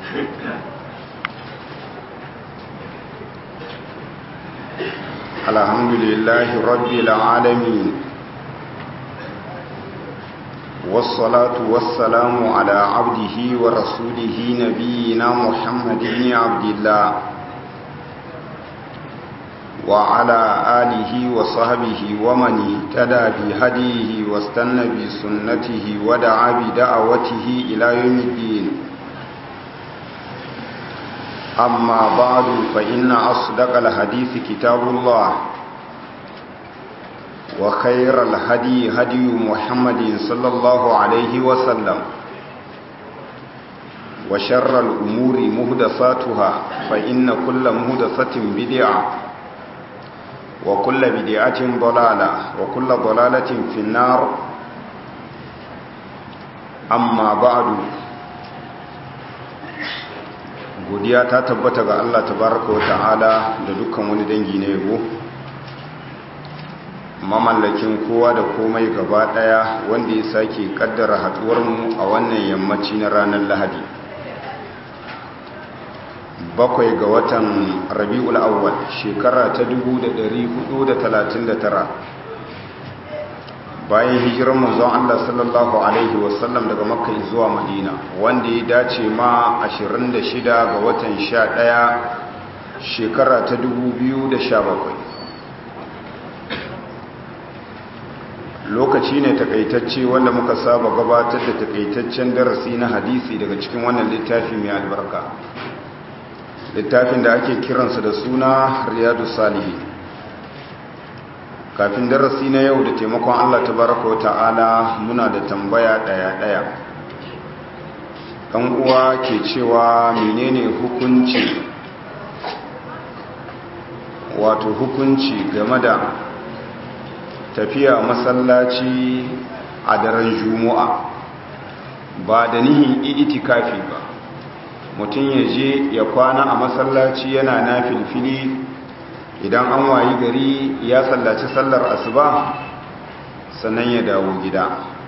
الحمد لله رب العالمين والصلاة والسلام على عبده ورسوله نبينا محمد بن عبد الله وعلى آله وصحبه ومن اهتدى بهديه واستنى بسنته ودعا بدعوته إلى يوم الدين أما بعد فإن أصدق الحديث كتاب الله وخير الهدي هدي محمد صلى الله عليه وسلم وشر الأمور مهدساتها فإن كل مهدسة بدعة وكل بدعة ضلالة وكل ضلالة في النار أما بعد godiya ta tabbata ga Allah tabaraka wa ta'ala da dukkan wani dangi na yabo mamallakin kowa da komai gaba daya wanda ya sake kaddara haduwar mu a wannan yammaci na ranar Lahadi bakwai ga watan Rabiul Awwal shekara ta 1439 bayan hijirar manzon Allah sallallahu alaihi wasallam daga Makka zuwa Madina wanda ya dace ma 26 ga watan 11 shekara ta 2017 lokaci ne takaitacce wanda muka saba gabatar da takaitaccen darasi na hadisi daga cikin wannan littafi mai albarka littafin da ake kiransa da suna Riyadu Salihin kafin darasi na yau da taimakon Allah tabaraka wa ta'ala muna da tambaya daya-daya ɗan uwa ke cewa menene hukunci wato hukunci game da tafiya masallaci a daren juma'a ba da nihin itikafi ba mutum ya je ya kwana a masallaci yana na filfili idan an wayi gari ya sallaci sallar asuba sannan ya dawo gida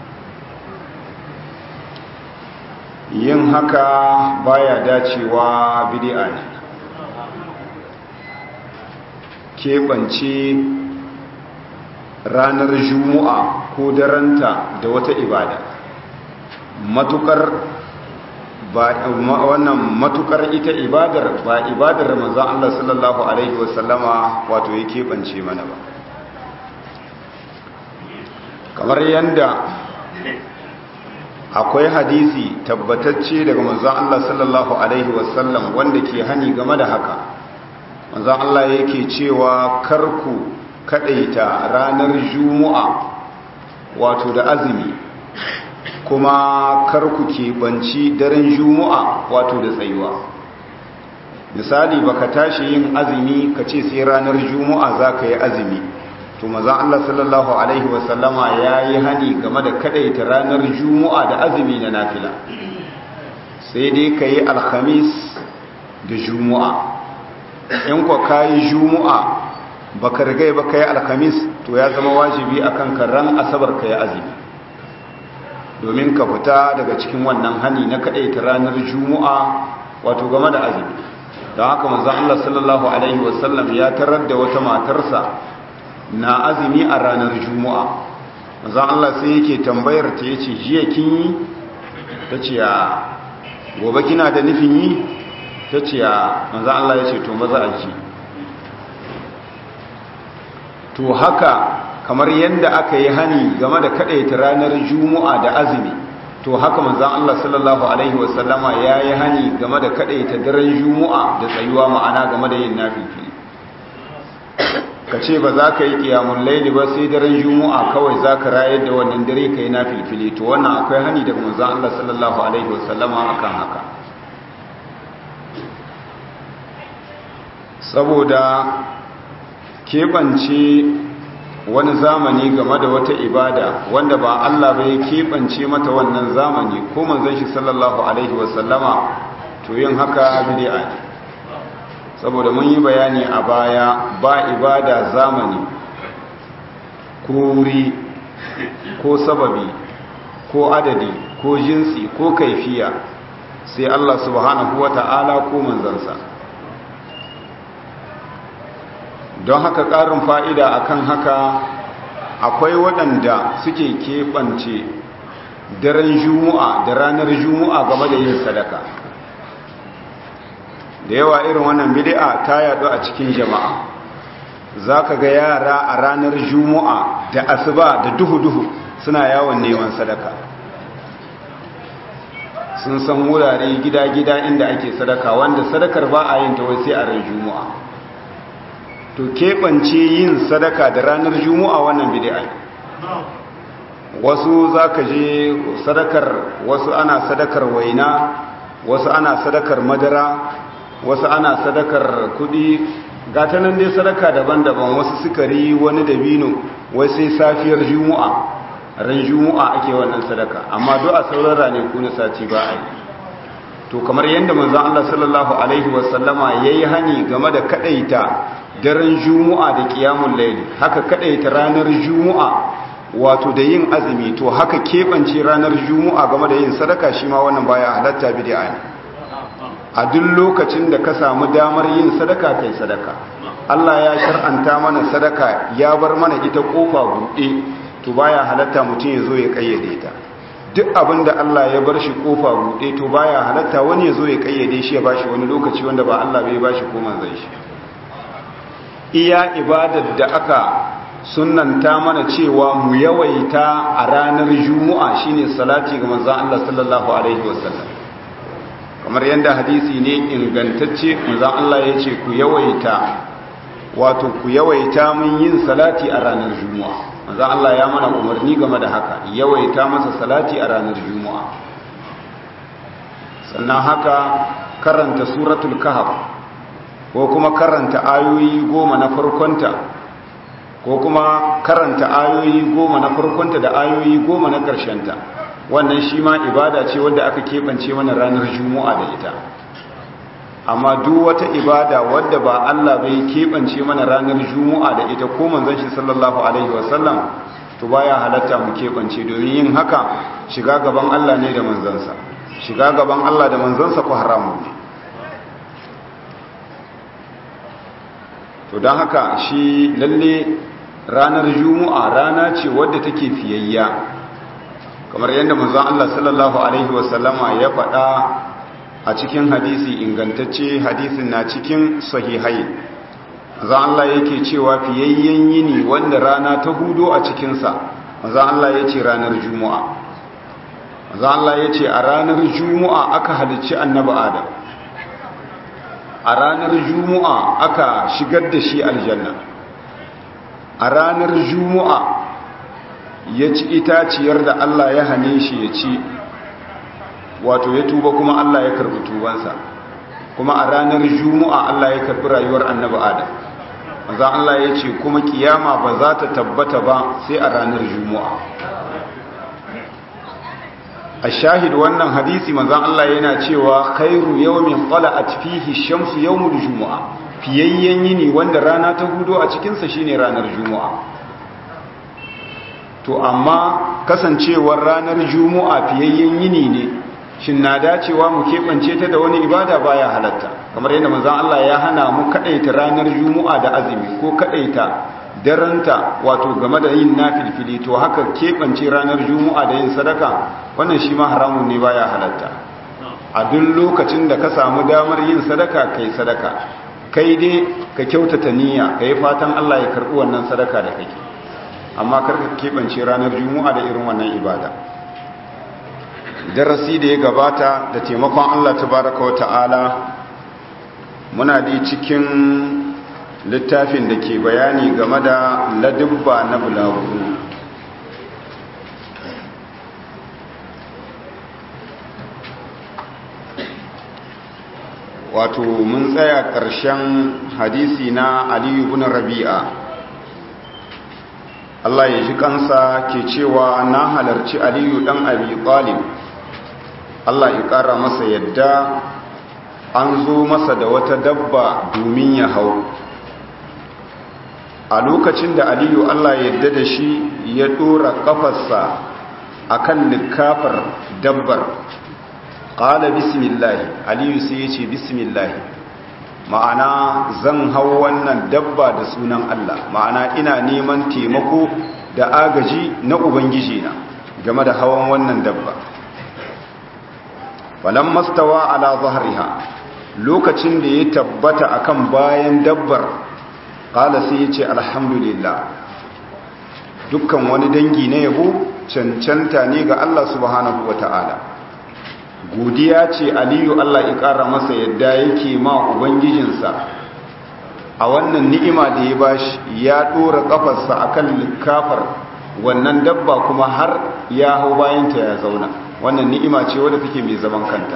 yin haka baya dacewa bid'a ne keɓance ranar juma'a ko daranta da wata ibada matukar wannan matukar ita ibadar ba ibadar manzon Allah sallallahu alaihi wasallama wato ya keɓance mana ba kamar yadda akwai hadisi tabbatacce daga manzon Allah sallallahu alaihi wasallam wanda ke hani game da haka manzon Allah yake cewa karku kadaita ranar juma'a wato da azumi kuma karku keɓanci daren juma'a wato da tsayuwa misali baka tashi yin azumi ka ce sai ranar juma'a za ka yi azumi to mazan Allah sallallahu Alaihi wasallama ya yi hani game da kadaita ranar juma'a da azumi na nafila sai dai ka yi alhamis da juma'a in kwa ka yi juma'a baka rigai ba ka yi alhamis to ya zama wajibi akan ran asabar ka yi azumi domin ka fita daga cikin wannan hani na kaɗai ta ranar juma'a wato game da azumi don haka manzan Allah sallallahu Alaihi wasallam ya tarar da wata matarsa na azumi a ranar juma'a manzan Allah sai yake tambayar ta yace jiya kin yi ta ce ya gobe kina da nufin yi ta ce ya manzan Allah ya ce to maza a ji to haka kamar yadda aka yi hani game da kadaita ranar juma'a da azumi to haka manzon Allah sallallahu alaihi wasallama yayi hani game da kadaita daren juma'a da tsayuwa ma'ana game da yin nafili kace ba za ka yi qiyamul layli ba sai daren juma'a kawai za ka rayar da wannan dare kai nafili to wannan akwai hani daga manzon Allah sallallahu alaihi wasallama akan haka saboda keɓance wani zamani game da wata ibada wanda ba Allah bai keɓance mata wannan zamani ko manzon shi sallallahu alaihi wasallama to yin haka bid'a ne saboda mun yi bayani a baya ba ibada zamani ko wuri ko sababi ko adadi ko jinsi ko kaifiya sai Allah subhanahu wata'ala ko manzansa don haka ƙarin fa'ida akan haka akwai waɗanda suke keɓance daren juma'a da ranar juma'a game da yin sadaka da yawa irin wannan bid'a ta yaɗu a cikin jama'a za ka ga yara a ranar juma'a da asuba da duhu-duhu suna yawon neman sadaka sun san wurare gida-gida inda ake sadaka wanda sadakar ba a yin ta wai sai a ran juma'a to keɓance yin sadaka da ranar juma'a wannan bid'a wasu za ka je sadakar wasu ana sadakar waina wasu ana sadakar madara wasu ana sadakar kudi gata nan dai sadaka daban-daban wasu sukari wani dabino wai sai safiyar juma'a ran juma'a ake wannan sadaka amma duk a sauran ranaku na sati ba a yi to kamar yadda manzon Allah sallallahu alaihi wasallama yayi hani game da kadaita daren juma'a da qiyamul layl haka kadaita ranar juma'a wato da yin azumi to haka kebance ranar juma'a game da yin sadaka shi ma wannan baya halatta bid'a ne a duk lokacin da ka samu damar yin sadaka kai sadaka Allah ya shar'anta mana sadaka ya bar mana ita kofa buɗe to baya halatta mutum ya zo ya kayyade ta duk abin da Allah ya bar shi kofa buɗe to baya halatta wani ya zo ya kayyade shi ya bashi wani lokaci wanda ba Allah bai bashi ko manzon shi iya ibadar da aka sunnanta mana cewa mu yawaita a ranar juma'a shine salati ga manzon Allah sallallahu alaihi wasallam kamar yadda hadisi ne ingantacce manzon Allah ya ce ku yawaita wato ku yawaita mun yin salati a ranar juma'a manzon Allah ya mana umarni game da haka yawaita masa salati a ranar juma'a sannan haka karanta suratul kahf ko kuma karanta ayoyi goma na farkonta ko kuma karanta ayoyi goma na farkonta da ayoyi goma na ƙarshenta wannan shi ma ibada ce wadda aka keɓance mana ranar juma'a da ita amma duk wata ibada wadda ba Allah bai keɓance mana ranar juma'a da ita ko manzon shi sallallahu alaihi wasallam to baya halatta mu keɓance domin yin haka shiga gaban Allah ne da manzansa shiga gaban Allah da manzansa ko haramun ne to don haka shi lalle ranar juma'a rana ce wadda take fiyayya kamar yadda manzon Allah sallallahu alaihi wasallama ya faɗa a cikin hadisi ingantacce hadisin na cikin sahihai manzon Allah yake cewa fiyayyen yini wanda rana ta hudo a cikinsa manzon Allah ya ce ranar juma'a manzon Allah ya ce a ranar juma'a aka halicci annabi adam a ranar juma'a aka shigar da shi aljanna a ranar juma'a ya ci itaciyar da Allah ya hane shi ya ci wato ya tuba kuma Allah ya karbi tubansa kuma a ranar juma'a Allah ya karbi rayuwar annabi adam maza Allah ya ce kuma kiyama ba za ta tabbata ba sai a ranar juma'a a shahid wannan hadisi manzan Allah yana cewa khairu yawmin tala'at fihi shamsu yawmul jumu'a fiyayyen yini wanda rana ta hudo a cikin sa shine ranar jumu'a to amma kasancewar ranar jumu'a fiyayyen yini ne shin na dacewa mu keɓance ta da wani ibada baya halatta kamar yadda manzan Allah ya hana mu kadaita ranar jumu'a da azumi ko kadaita daranta wato game da yin nafilfili to haka keɓance ranar juma'a da yin sadaka wannan shi ma haramun ne baya halatta a duk lokacin da ka samu damar yin sadaka kai sadaka kai dai ka kyautata niyya ka yi fatan Allah ya karɓi wannan sadaka da kake amma kar ka keɓance ranar juma'a da irin wannan ibada darasi da ya gabata da taimakon Allah tabaraka wa ta'ala muna da cikin littafin da ke bayani game da ladubba na bulagu wato mun tsaya ƙarshen hadisi na aliyu bin rabi'a Allah ya ji kansa ke cewa na halarci aliyu ɗan abi talib Allah ya ƙara masa yadda an zo masa da wata dabba domin ya hau a lokacin da aliyu allah yadda da shi ya dora kafarsa a kan likafar dabbar qala bismillah aliyu sai ya ce bismillah ma'ana zan hau wannan dabba da sunan Allah ma'ana ina neman taimako da agaji na ubangiji na game da hawan wannan dabba falan mastawa ala zahriha lokacin da ya tabbata akan bayan dabbar qala sai ya ce alhamdulillah dukkan wani dangi na yabo cancanta ne ga Allah subhanahu wata'ala godiya ce aliyu Allah ya ƙara masa yadda yake ma ubangijinsa a wannan ni'ima da ya bashi ya ɗora ƙafarsa akan likafar wannan dabba kuma har ya hau bayanta ya zauna wannan ni'ima ce wadda take mai zaman kanta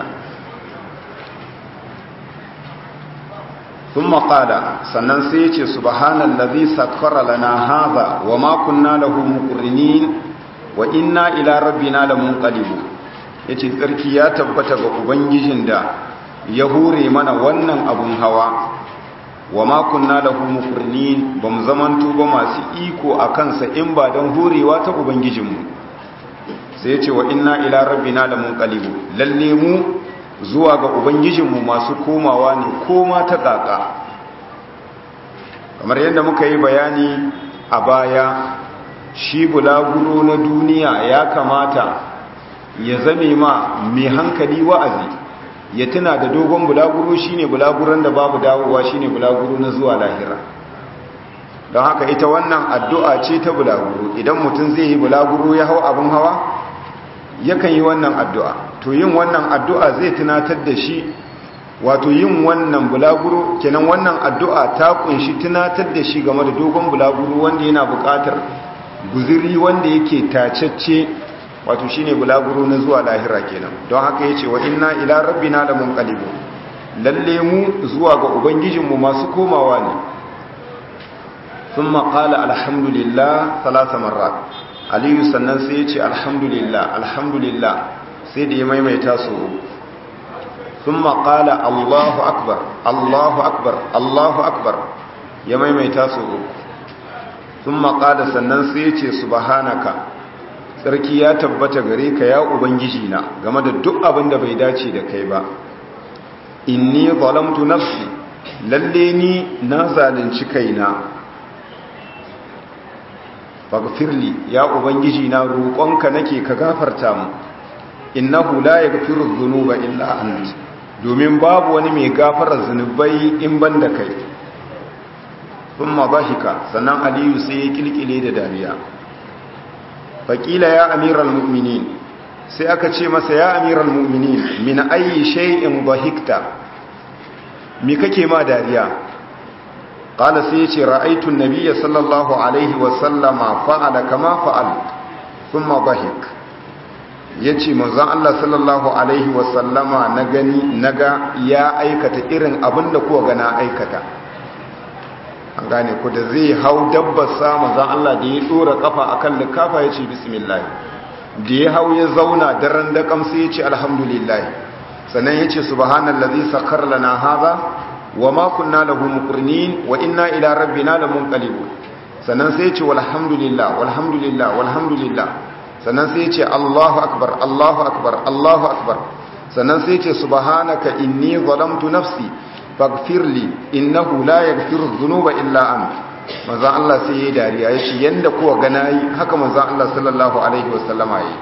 sun maƙada sannan sai ya ce subhanallazi sakkara lana haza wa ma kunna lahu muqrinin wa inna ila rabbina lamunqalibun ya ce tsarki ya tabbata ga ubangijin da ya hure mana wannan abun hawa wa makunna da mukurnin ba mu zamanto ba masu iko a kansa in ba don hurewa ta ubangijinmu sai ya ce wa inna ila rabbina da munqalibu lalle mu zuwa ga ubangijinmu masu komawa ne koma ta ƙaƙa kamar yadda muka yi bayani a baya shi bulaguro na duniya ya kamata ya zame ma mai hankali wa'azi ya tuna da dogon bulaguro shine bulaguron da babu dawowa shine bulaguro na zuwa lahira don haka ita wannan addu'a ce ta bulaguro idan mutum zai yi bulaguro ya hau abin hawa yakan yi wannan addu'a to yin wannan addu'a zai tunatar da shi wato yin wannan bulaguro kenan wannan addu'a ta kunshi tunatar da shi game da dogon bulaguro wanda yana buƙatar guziri wanda yake tacacce wato shine bulaguro na zuwa lahira kenan don haka yace wa inna ila rabbina lamunqalibun lalle mu zuwa ga ubangijinmu masu komawa ne thumma qala alhamdulillah thalatha marrat aliyu sannan sai yace alhamdulillah alhamdulillah sai da ya maimaita su thumma qala allahu akbar allahu akbar allahu akbar ya maimaita su thumma qala sannan sai yace subhanaka sarki ya tabbata gare ka ya ubangiji na game da duk abin da bai dace da kai ba inni zalamtu nafsi lalle ni na zalunci kaina faghfirli ya ubangiji na roƙonka nake ka gafarta mu innahu la yaghfiru dhunuba illa ant domin babu wani mai gafarar zunubai in banda kai thumma dhahika sannan aliyu sai ya kilkile da dariya faƙila ya amiral mu'minin sai aka ce masa ya amiral mu'minin min ayi shay'in dhahikta me kake ma dariya qala sai yace ra'aytu an-nabiyya sallallahu alaihi wa sallama fa'ala kama fa'al thumma dhahik yace manzon Allah sallallahu alaihi wa sallama na gani naga ya aikata irin abinda kuwa ga na aikata an gane ku da zai hau dabbar sama za Allah da ya dora kafa akan likafa ya ce bismillah da ya hau ya zauna daren da kamsa ya ce alhamdulillah sannan ya ce subhanallazi sakhar lana hadha wa ma kunna lahu muqrinin wa inna ila rabbina lamunqalibun sannan sai ya ce walhamdulillah walhamdulillah walhamdulillah sannan sai ya ce Allahu akbar Allahu akbar Allahu akbar sannan sai ya ce subhanaka inni zalamtu nafsi faghfirli innahu la yaghfiru dhunuba illa ant manzon Allah sai yayi dariya yace yanda kuwa ga nayi haka manzon Allah sallallahu alaihi wasallama yi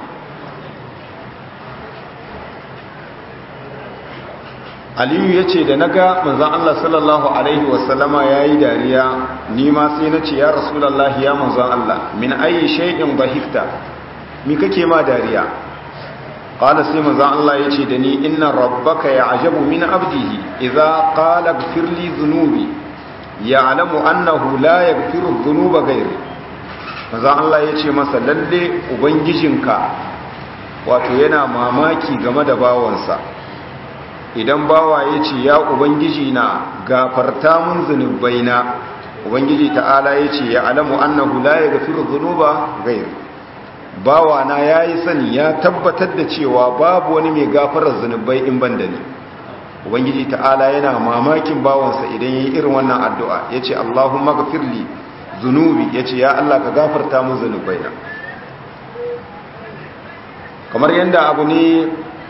Aliyu yace da naga manzon Allah sallallahu alaihi wasallama yayi dariya ni ma sai nace ya rasulullahi ya manzon Allah min ayi shay'in bahikta mi kake ma dariya qala sai manzon Allah yace da ni inna rabbaka ya'jabu min abdihi idza qala ighfir li dhunubi ya'lamu annahu la yaghfiru dhunuba ghayri manzon Allah yace masa lalle ubangijinka wato yana mamaki game da bawansa idan bawa yace ya ubangiji na gafarta mun zunubaina ubangiji ta'ala yace ya'lamu annahu la yaghfiru dhunuba ghayri bawana ya yi sani ya tabbatar da cewa babu wani mai gafarar zunubai in ban da ni ubangiji ta'ala yana mamakin bawansa idan ya yi irin wannan addu'a ya ce allahumma gafirli zunubi ya ce ya allah ka gafarta mun zunubai na kamar yadda abu ne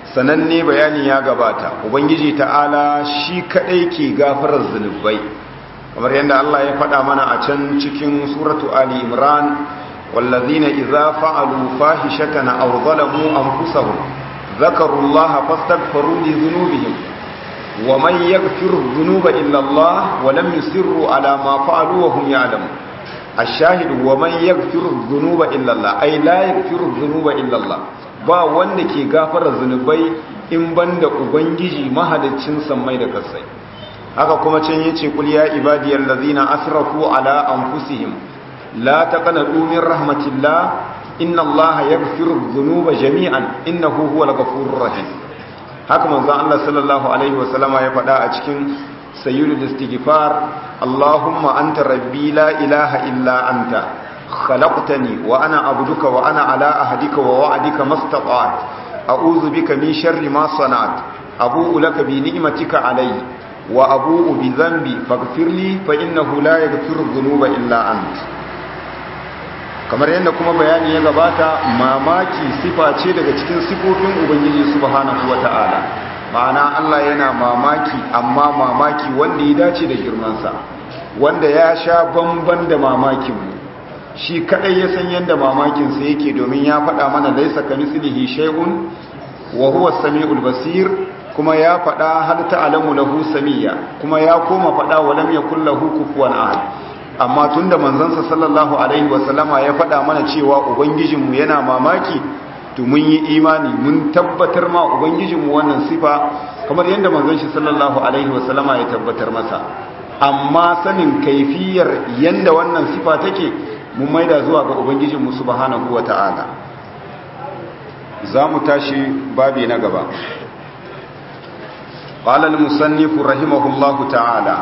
sananne bayani ya gabata ubangiji ta'ala shi kadai ke gafarar zunubai kamar yadda Allah ya faɗa mana a can cikin suratu ali imran wallazina idza fa'alu fahishatan aw zalamu anfusahum dhakaru allaha fastaghfiru li dhunubihim wa man yaghfiru dhunuba illa Allah wa lam yusirru ala ma fa'alu wa hum ya'lamun ash-shahid wa man yaghfiru dhunuba illa Allah ay la yaghfiru dhunuba illa Allah ba wanda ke gafara zunubai in banda ubangiji mahaliccin sammai da kasai haka kuma can yace kul ya ibadiyal ladzina asrafu ala anfusihim la taqnatu min rahmatillah inna allaha yaghfiru dhunuba jami'an innahu huwal ghafurur rahim haka manzon Allah sallallahu alaihi wasallama ya faɗa a cikin sayyidul istighfar allahumma anta rabbi la ilaha illa anta خلقتني وأنا عبدك وأنا على أهدك ووعدك ما استطعت أعوذ بك من شر ما صنعت أبوء لك بنعمتك علي وأبوء بذنبي فاغفر لي فإنه لا يغفر الذنوب إلا أنت kamar yadda kuma bayani ya gabata mamaki sifa ce daga cikin sifofin ubangiji subhanahu wata'ala ma'ana Allah yana mamaki amma mamaki wanda ya dace da girmansa wanda ya sha bamban da mamakinmu shi kadai ya san yadda mamakinsa yake domin ya faɗa mana laisa ka mislihi shay'un wa huwa as-sami'ul basir kuma ya faɗa hal ta'lamu lahu samiyya kuma ya koma faɗa wa lam yakul lahu kufuwan ahad amma tunda manzansa sallallahu alaihi wa sallama ya faɗa mana cewa ubangijinmu yana mamaki to mun yi imani mun tabbatar ma ubangijinmu wannan sifa kamar yadda manzon shi sallallahu alaihi wa sallama ya tabbatar masa amma sanin kaifiyar yanda wannan sifa take mun maida zuwa ga ubangijinmu subhanahu wata'ala za mu tashi babi na gaba qala al-musannif rahimahullahu ta'ala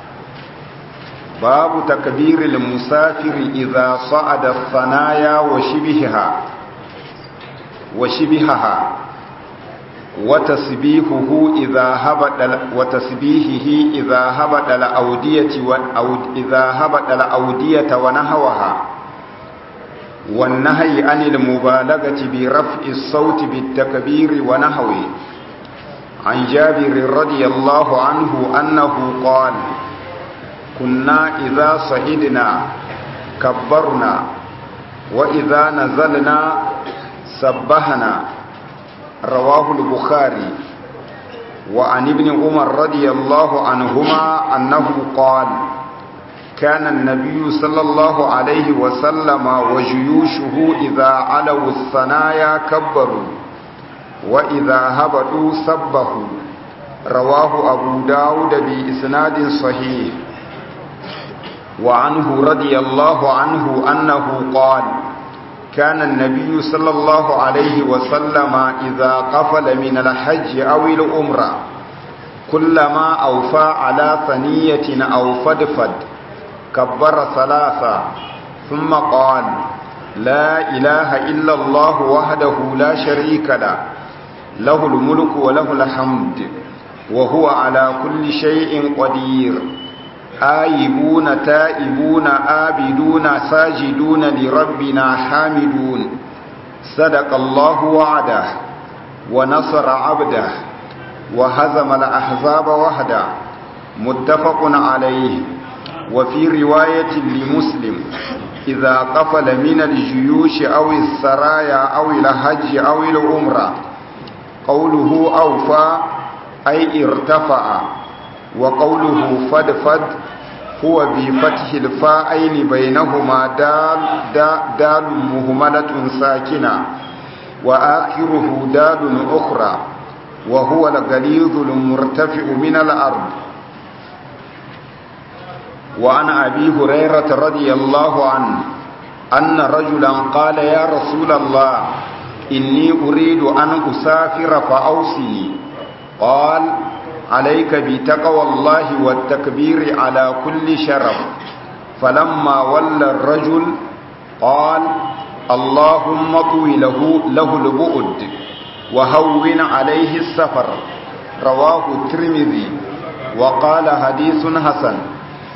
babu takbir al-musafir idha sa'ada ath-thanaya wa shibhaha wa shibhaha wa tasbihuhu idha habada wa tasbihihi idha habada al-awdiyati wa idha habada al-awdiyata wa nahwaha wan nahyi anil mubalaghati bi raf'i as-sawti bit-takbir wa nahwi an jabir radiyallahu anhu annahu qala kunna idha sahidna kabbarna wa idha nazalna sabbahna رواه البخاري وعن ابن عمر رضي الله عنهما أنه قال كان النبي صلى الله عليه وسلم وجيوشه إذا علوا الثنايا كبروا وإذا هبطوا سبحوا رواه أبو داود بإسناد صحيح وعنه رضي الله عنه أنه قال كان النبي صلى الله عليه وسلم إذا قفل من الحج أو الأمرة كلما أوفى على ثنية أو فدفد كبر ثلاثة ثم قال لا إله إلا الله وحده لا شريك له له الملك وله الحمد وهو على كل شيء قدير آيبون تائبون آبدون ساجدون لربنا حامدون صدق الله وعده ونصر عبده وهزم الأحزاب وحده متفق عليه وفي رواية لمسلم إذا قفل من الجيوش أو السرايا أو الحج أو العمرة قوله أوفى أي ارتفع وقوله فدفد هو بفتح الفاءين بينهما دال دال, دال مهملة ساكنة وآخره دال أخرى وهو الغليظ المرتفع من الأرض وعن أبي هريرة رضي الله عنه أن رجلا قال يا رسول الله إني أريد أن أسافر فأوصني قال عليك بتقوى الله والتكبير على كل شرف فلما ولى الرجل قال اللهم طوي له, له البؤد وهون عليه السفر رواه الترمذي وقال حديث حسن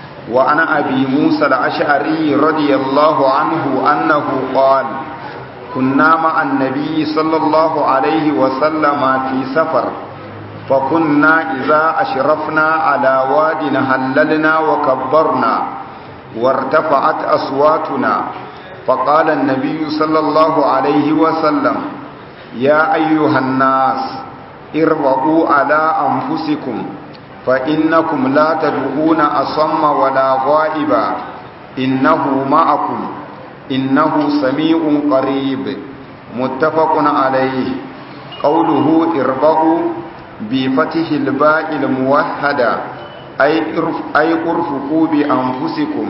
وعن أبي موسى الأشعري رضي الله عنه أنه قال كنا مع النبي صلى الله عليه وسلم في سفر فكنا إذا أشرفنا على واد هللنا وكبرنا وارتفعت أصواتنا فقال النبي صلى الله عليه وسلم يا أيها الناس اربطوا على أنفسكم فإنكم لا تدعون أصم ولا غائبا إنه معكم إنه سميع قريب متفق عليه قوله اربعوا بفتح الباء الموحدة أي ارفقوا بأنفسكم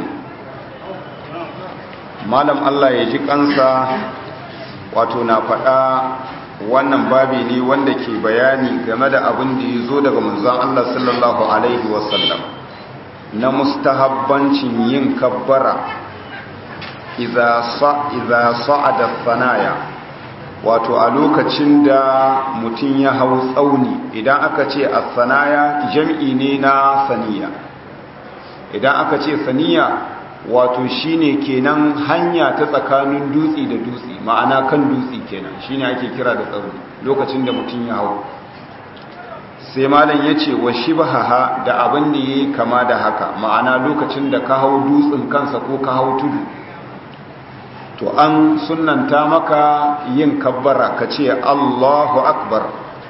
malam Allah ya ji kansa wato na faɗa wannan babi ne wanda ke bayani game da abin da ya zo daga manzon Allah sallallahu alaihi wasallam na mustahabbancin yin kabbara idza sa'ada sanaya wato a lokacin da mutum ya hau tsauni idan aka ce as-sanaya jam'i ne na saniya idan aka ce saniya wato shine kenan hanya ta tsakanin dutse da dutse ma'ana kan dutse kenan shine ake kira da tsauni lokacin da mutum ya hau sai malam ya ce wa shibaha da abin da ya yi kama da haka ma'ana lokacin da ka hau dutsen kansa ko ka hau tudu to an sunanta maka yin kabbara ka ce allahu akbar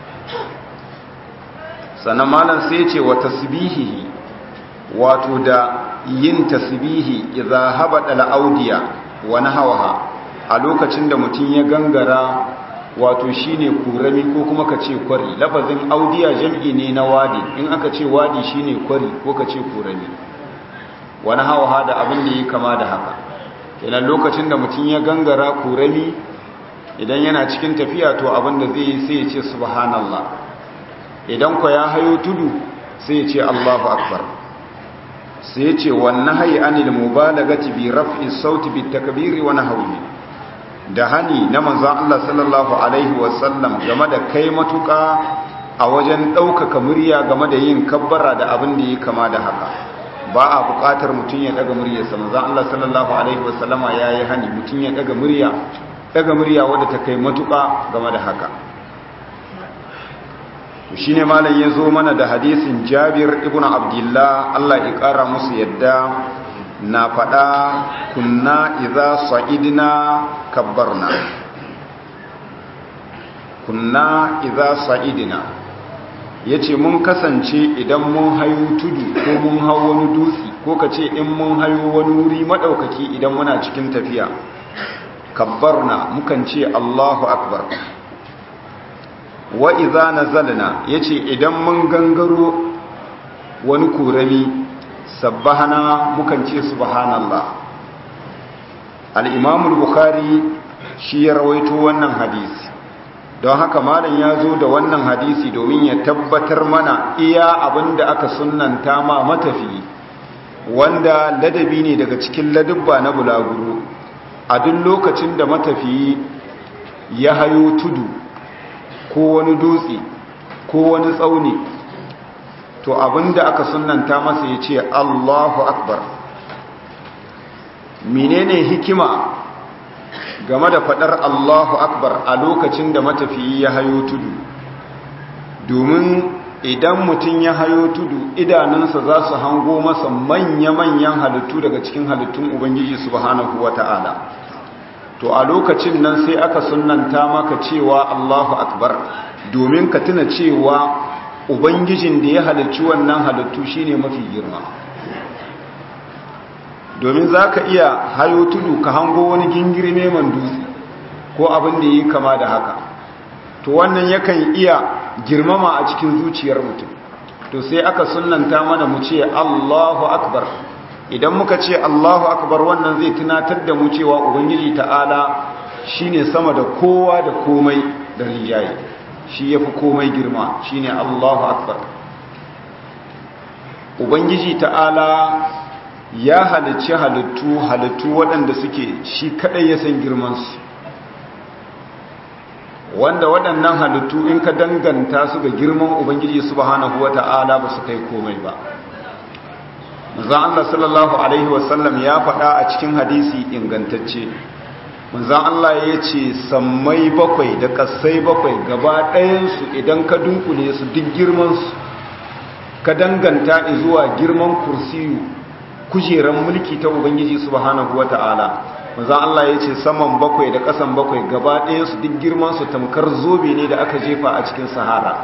sannan malam sai ce wa tasbihihi wato da yin tasbihi idza habada al-audiya wa nahwaha a lokacin da mutum ya gangara wato shine kurami ko kuma ka ce kwari lafazin audiya jam'i ne na wadi in aka ce wadi shine kwari ko ka ce kurami wa nahwaha da abin da yake kama da haka kenan lokacin da mutum ya gangara kurami idan yana cikin tafiya to abin da zai yi sai ya ce subhanallah idan ko ya hayo tudu sai ya ce Allahu akbar sai ce wannan hayi anil mubalagati bi raf'i sauti bi takbiri wa nahwi da hani na manzon Allah sallallahu alaihi wasallam game da kai matuka a wajen ɗaukaka murya game da yin kabbara da abin da ya kama da haka ba a buƙatar mutum ya daga muryarsa manzon Allah sallallahu alaihi wasallama yayi hani mutum ya daga murya daga murya wadda ta kai matuka game da haka shi ne malam ya zo mana da hadisin jabir ibn abdullah Allah ya ƙara musu yadda na faɗa kunna idza sa'idna kabbarna kunna idza sa'idna yace mun kasance idan mun hayo tudu ko mun hau wani dutse ko kace in mun hayo wani wuri madaukaki idan muna cikin tafiya kabbarna mukan ce Allahu akbar wa iza nazalna yace idan mun gangaro wani kurami sabbahana mukan ce subhanallah al-imam al-bukhari shi ya rawaito wannan hadisi don haka malam ya zo da wannan hadisi domin ya tabbatar mana iya abinda aka sunnanta ma matafi wanda ladabi ne daga cikin ladubba na bulaguro a duk lokacin da matafiyi ya hayo tudu ko wani dutse ko wani tsauni to abinda aka sunanta masa ya ce Allahu Akbar menene hikima game da fadar Allahu Akbar a lokacin da matafiyi ya hayo tudu domin idan mutum ya hayo tudu idanunsa za su hango masa manya-manyan halittu daga cikin halittun Ubangiji subhanahu wata'ala to a lokacin nan sai aka sunanta maka cewa Allahu Akbar domin ka tuna cewa ubangijin da ya halicci wannan halittu shine mafi girma domin za ka iya hayo tudu ka hango wani gingiri neman dutse ko abin da yi kama da haka to wannan yakan iya girmama a cikin zuciyar mutum to sai aka sunanta mana mu ce Allahu Akbar idan muka ce Allahu akbar wannan zai tunatar da mu cewa ubangiji ta'ala shine sama da kowa da komai da rijaye shi yafi komai girma shine Allahu akbar ubangiji ta'ala ya halicci halittu halittu waɗanda suke shi kadai ya san girman su wanda waɗannan halittu in ka danganta su ga girman ubangiji subhanahu wata'ala ba su kai komai ba manzon Allah sallallahu alaihi wasallam ya faɗa a cikin hadisi ingantacce manzan Allah ya ce sammai bakwai da kasai bakwai gaba ɗayansu idan ka dunkule su duk girmansu ka danganta zuwa girman kursiyu kujeran mulki ta ubangiji subhanahu wata'ala manzan Allah ya ce saman bakwai da ƙasan bakwai gaba ɗayansu duk girmansu tamkar zobe ne da aka jefa a cikin sahara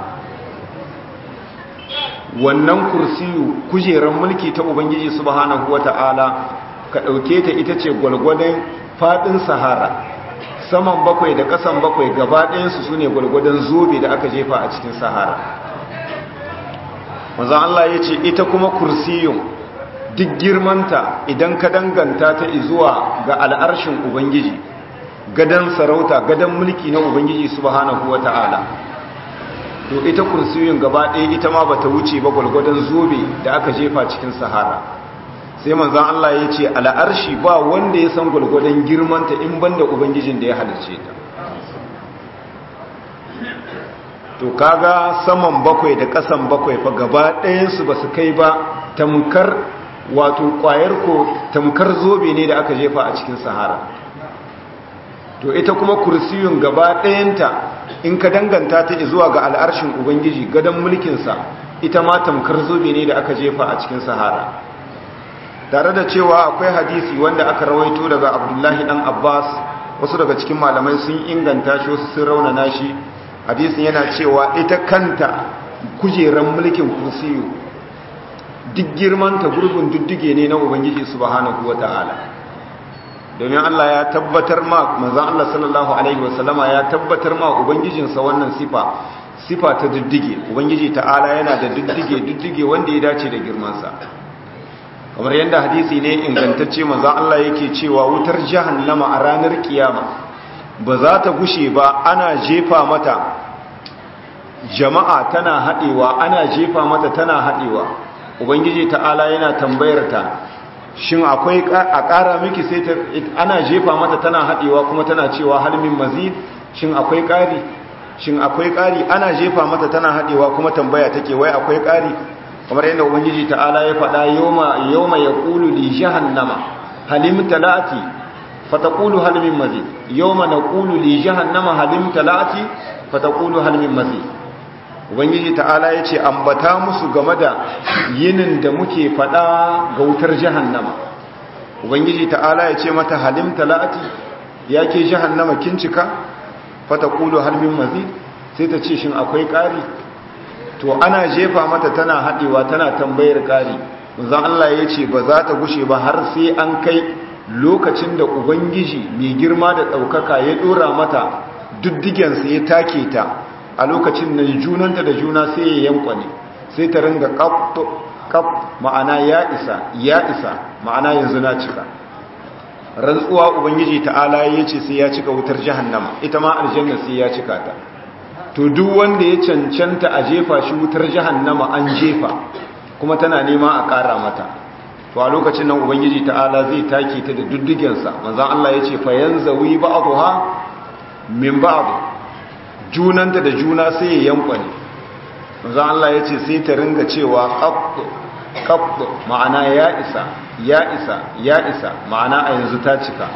wannan kursiyu kujeran mulki ta ubangiji subhanahu wata'ala ka ɗauke ta ita ce gwalgwadon faɗin sahara saman bakwai da ƙasan bakwai gaba ɗayansu su ne gwalgwadon zobe da aka jefa a cikin sahara manzan Allah ya ce ita kuma kursiyun duk girmanta idan ka danganta ta zuwa ga al'arshin ubangiji gadon sarauta gadon mulki na ubangiji subhanahu wata'ala to ita kursiyun gaba ɗaya ita ma bata wuce ba gwalgwadon zobe da aka jefa cikin sahara sai manzan Allah ya ce al'arshi ba wanda ya san gwalgwadon girmanta in banda ubangijin da ya halarce ta to kaga saman bakwai da ƙasan bakwai fa gaba ɗayansu ba su kai ba tamkar wato ƙwayar ko tamkar zobe ne da aka jefa a cikin sahara to ita kuma kursiyun gaba ɗayanta in ka danganta ta zuwa ga al'arshin ubangiji gadon mulkinsa ita ma tamkar zobe ne da aka jefa a cikin sahara tare da cewa akwai hadisi wanda aka rawaito daga abdullahi dan abbas wasu daga cikin malamai sun inganta shi wasu sun raunana shi hadisin yana cewa ita kanta kujeran mulkin kursiyu duk girmanta gurbin duddige ne na ubangiji subhanahu wata'ala domin Allah ya tabbatar ma manzon Allah sallallahu alaihi wasallama ya tabbatar ma ubangijinsa wannan sifa sifa ta duddige ubangiji ta'ala yana da duddige duddige wanda ya dace da girmansa kamar yadda hadisi ne ingantacce manzon Allah yake cewa wutar jahannama a ranar kiyama ba za ta gushe ba ana jefa mata jama'a tana haɗewa ana jefa mata tana haɗewa ubangiji ta'ala yana tambayar ta shin akwai a ƙara miki sai ta ana jefa mata tana haɗewa kuma tana cewa halmin mazid shin akwai ƙari shin akwai ƙari ana jefa mata tana haɗewa kuma tambaya take wai akwai ƙari kamar yadda ubangiji ta'ala ya faɗa yawma yawma yaqulu li jahannama halim talati fataqulu hal min mazid yawma naqulu li jahannama halim talati fataqulu hal min mazid ubangiji ta'ala yace ambata musu game da yinin da muke fada ga wutar jahannama ubangiji ta'ala yace mata halim talati yake jahannama kin cika fataqulu hal min mazid sai ta ce shin akwai ƙari to ana jefa mata tana hadewa tana tambayar ƙari manzon Allah yace ba za ta gushe ba har sai an kai lokacin da ubangiji mai girma da ɗaukaka ya ɗora mata duddigensa ya take ta a lokacin nan junanta da juna sai ya yankwane sai ta ringa kaf ma'ana ya isa ya isa ma'ana yanzu na cika rantsuwa ubangiji ta'ala ya ce sai ya cika wutar jahannama ita ma aljanna sai ya cika ta to duk wanda ya cancanta a jefa shi wutar jahannama an jefa kuma tana nema a ƙara mata to a lokacin nan ubangiji ta'ala zai take ta da duddugensa manzan Allah ya ce fa yanzawi ba'dha min ba'd junanta da juna sai ya yankwane manzan Allah ya ce sai ta ringa cewa qab qab ma'ana ya isa ya isa ya isa ma'ana a yanzu ta cika